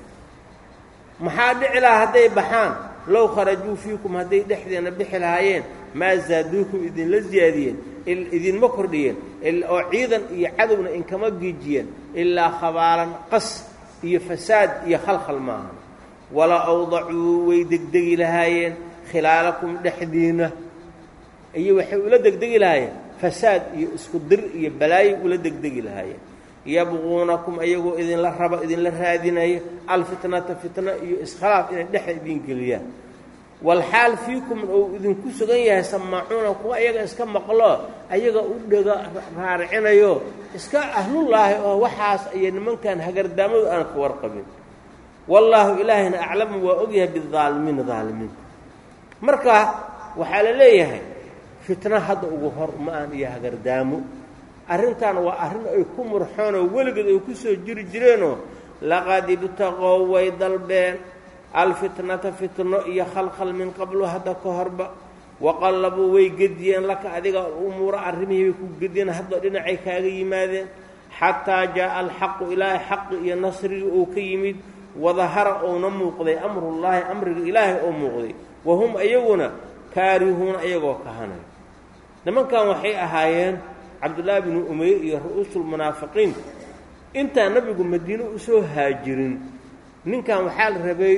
maxaa dhici lahaa hadday baxaan low kharajuu fiikum hadday dhexdeena bixi lahaayeen maa zaaduukum idinla ziyaadiyeen idinma kordhiyeen oo ciidan iyo cadowna inkama giijiyeen ilaa khabaalan qas iyo fasaad iyo khalkhal maaha wala awdacuu way degdegi lahaayeen khilaalakum dhexdiinna iyo waxay ula degdegi lahaayeen fasaad iyo isku dir iyo balaayo ula degdegi lahaayeen yabquunakum ayagoo idinla raba idinla raadinaya alfitnata fitna iyo iskhilaaf inay dhexa idin geliyaan walxaal fiikum uu idinku sugan yahay samaacuuna kuwa ayaga iska maqlo ayaga u dhega raaricinayo iska ahlullaahi oo waxaas iyo nimankan hagardaamadu aan ka warqabin wallaahu ilaahayna aclamu waa ogyahay bidaalimiina daalimiinta marka waxaa la leeyahay fitno hadda ugu hor ma-aan iyo hagardaamo arrintan waa arrin ay ku murxoonoo weligeed ay ku soo jiri jireenoo laqad ibtaqow way dalbeen alfitnata fitno iyo khalkhal min qablu hadda ka horba waqallabuu way gediyeen laka adiga umuura arrimihii bay ku gediyeen hadda dhinacay kaaga yimaadeen xataa jaa'a alxaqu ilaahay xaqi iyo nasrigii uu ka yimid wadahara uuna muuqday amrullaahi amriga ilaahay oo muuqday wahum iyaguna kaarihuuna iyagoo kahanay nimankan waxay ahaayeen cabdullaahi binu umeyr iyo ru'uusulmunaafiqiin intaan nabigu madiine usoo haajirin ninkan waxaa la rabay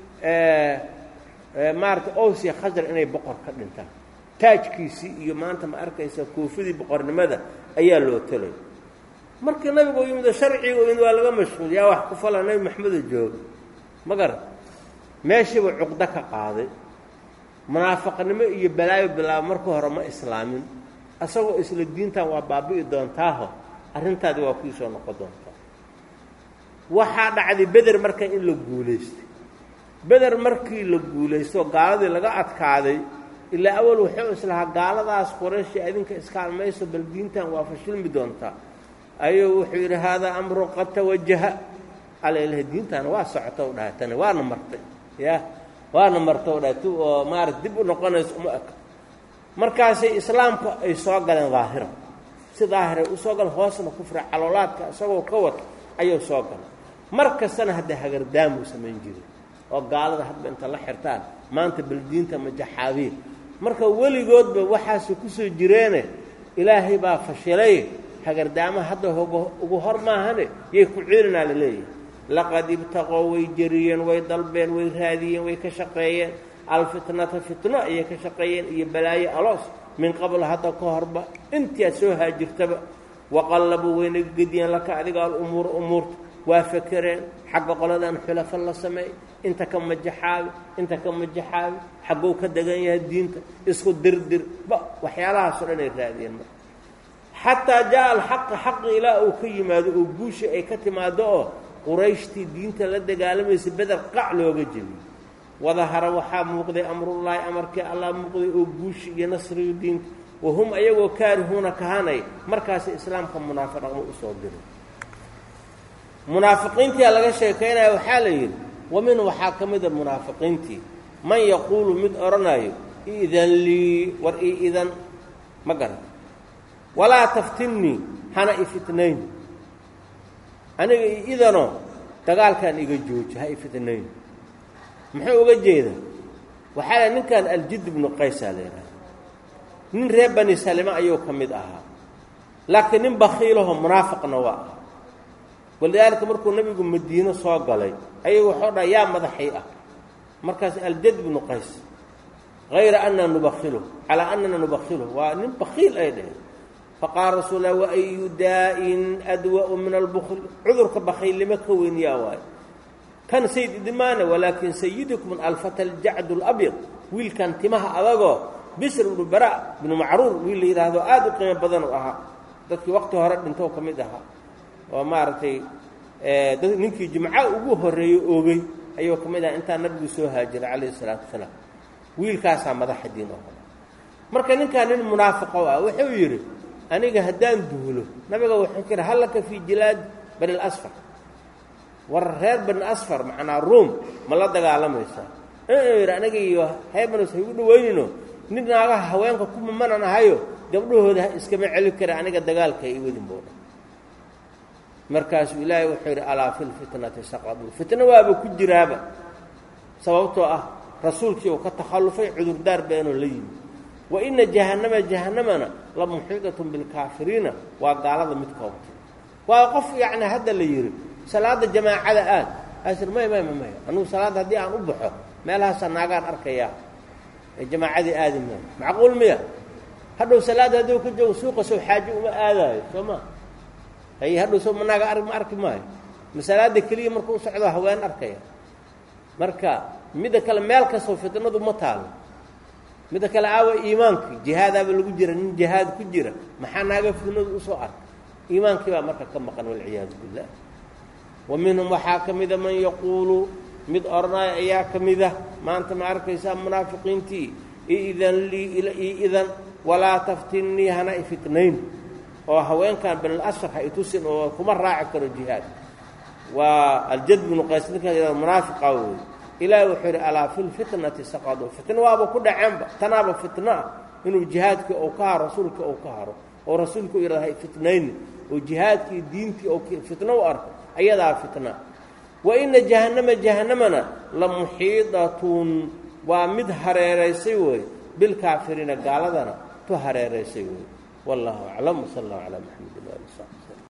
maarata owsiya khasar inay boqor ka dhintaan taajkiisii iyo maanta ma arkaysa koofidii boqornimada ayaa loo talay markii nabigu u yimid sharciga u yimid waa laga mashquul yaa wax ku fala nebi maxamedo jooga ma garan meeshiiba cuqdo ka qaaday munaafiqnimo iyo balaayo bilaaba marka hore ma islaamin asagoo isla diintan waa baabi'i doontaaho arrintaadi waa kuu soo noqon doontaa waxaa dhacday beder marka in la guulaystay beder markii la guulaysto gaaladii laga adkaaday ilaa awal wuxuu islahaa gaaladaas qorayshi adinka iskaalmayso bal diintan waa fashilmi doontaa ayuu wuxuu yidhi haadaa amrun qad tawajaha alailah diintaana waa socota u dhahay tani waana martay ya waana marta u dhahay tu oo maarata dib u noqonayso uma eka markaasay islaamka ay soo galeen daahira si daahiray u soo galeen hoosna kufra caloolaadka isagoo ka wata ayuu soo galay mar kastana hadda hagardaamuu samayn jiray oo gaalada hadba inta la xirtaan maanta baldiinta majaxaabiir marka weligoodba waxaase ku soo jireene ilaahay baa fashilay hagardaamaha hadda ugu hor maahane yay ku ciilinaa la leeyahay laqad ibtaqow way jeriyeen way dalbeen way raadiyeen way ka shaqeeyeen alfitnata fitno ayay ka shaqeeyeen iyo balaayo aloos min qabl hadda ka horba intii aad soo haajirtaba waqallabuu wayna gediyeen laka adiga alumuura umuurta waa fakereen xagga qoladan xulafo la sameey inta ka majaxaabi inta ka majaxaabi xagguu ka degan yahay diinta isku dirdir ba waxyaalahaasoo dhan ay raadiyeen marka xataa jaa alxaqa xaqi ilaa uu ka yimaado oo guusha ay ka timaado oo qurayshtii diinta la dagaalamaysa beder qac looga jebiyey wadahara waxaa muuqday amrullaahi amarkii allah muuqday oo guushi iyo nasriga diinta wahum ayagoo kaarihuuna kahanay markaasi islaamka munaafiqnimo usoo diray munaafiqiintia laga sheekaynaya waxaa la yidhi wa min waxaa ka mida munaafiqiintii man yaquulu mid odhanayo idan lii war ii idan ma garan walaa taftinnii hana ifitnayn aniga ii idanoo dagaalkan iga jooji ha ifitnayn muxuu uga jeeda waxaa la ninkan aljid ibnu qaysaa la yidhaha nin reer bani salime ayuu ka mid ahaa laakiin nin bakiilaho munaafiqna waa ah walidaalika markuu nebigu madiino soo galay ayagu waxuu dhaha yaa madaxii ah markaas aljad ibnu qays hayra anna nubakhiluh calaa annana nubakhiluh waa nin bakiil ay dheheen faqaala rasuul lah waayu daa'in adwa'u min albukl cudurka bakiilnimo ka weyn yaa waayo kan sayid idimaane walaakin sayidukum alfata aljacdu alabyad wiilkan timaha adagoo bisr ibnu bara ibnu macruur wiil la yidhaahdo aada u qiimo badan u ahaa dadkii waqti hore dhintoo ka mid ahaa oo maaragtay ninkii jimca ugu horreeyey oogay ayuu ka mid aha intaa nabigu soo haajiray calayhi isalaatu wasalaam wiilkaasaa madaxa diin oo kale marka ninkaa nin munaafiqo ah wuxuu yidhi aniga haddaan duulo nabiga wuxuu ka yidhi hallaka fii jilaad bani lasfar war reer bani asfar macnaa ruom ma la dagaalamaysaa inuu yidhi aniga iyo haybanos ha igu dhaweynino nin naagaha haweenka kuma manan ahayo gabdhahooda iskama celin kara aniga dagaalka i wadin buu dha markaasuu ilaahay wuxuu yidhi alaa fi lfitnati saqaduu fitno waaba ku jiraaba sababtoo ah rasuulkii uu ka takhallufay cudurdaar beenoo la yimi wa ina jahannama jahannamana la muxiidatun bilkaafiriina waa gaalada mid koobtay waa qof yacni hadda la yidhi salaada jamaacada aad asir may may may anugu salaadda haddii aan u baxo meelahaasaa naagaan arkayaa ee jamaacadii aadi maayo macquul miya hadhow salaadda hadduu ka joogo suuqa sow xaajo uma aadaayo soo ma hay hadhow soo manaaga ar ma arki maayo masalaada keliya markuu u socdo haween arkaya marka midda kale meel kastoo fitnadu ma taalo midda kale aawa iimaankii jihaadaaba lagu jira nin jihaad ku jira maxaa naaga fitnadu usoo arka iimaankii baa marka ka maqan walciyaadu billah wa minhum waxaa ka mida man yaquulu mid odhanaya ayaa ka mida maanta ma arkaysaa munaafiqiintii iidan lii ii idan walaa taftinnii hana ifitnayn oo haweenkan banilasfar ha itusin oo kuma raaci karo jihaad waa aljad binu qays ninkaa munaafiqa wey ilaahi wuxuu yidhi alaa fi lfitnati saqaduu fitno waaba ku dhaceenba tanaaba fitno ah inuu jihaadkii ou ka haro rasuulkii ou ka haro oo rasuulku yidhahda ha fitnayni oo jihaadkii diintii oo fitno u arko ayadaa fitna wa ina jahannama jahannamana la muxiidatun waa mid hareeraysay wey bilkaafiriina gaaladana tu hareeraysay wey wallahu aclam wsala allahu calaa maxamedin waali saxbi slm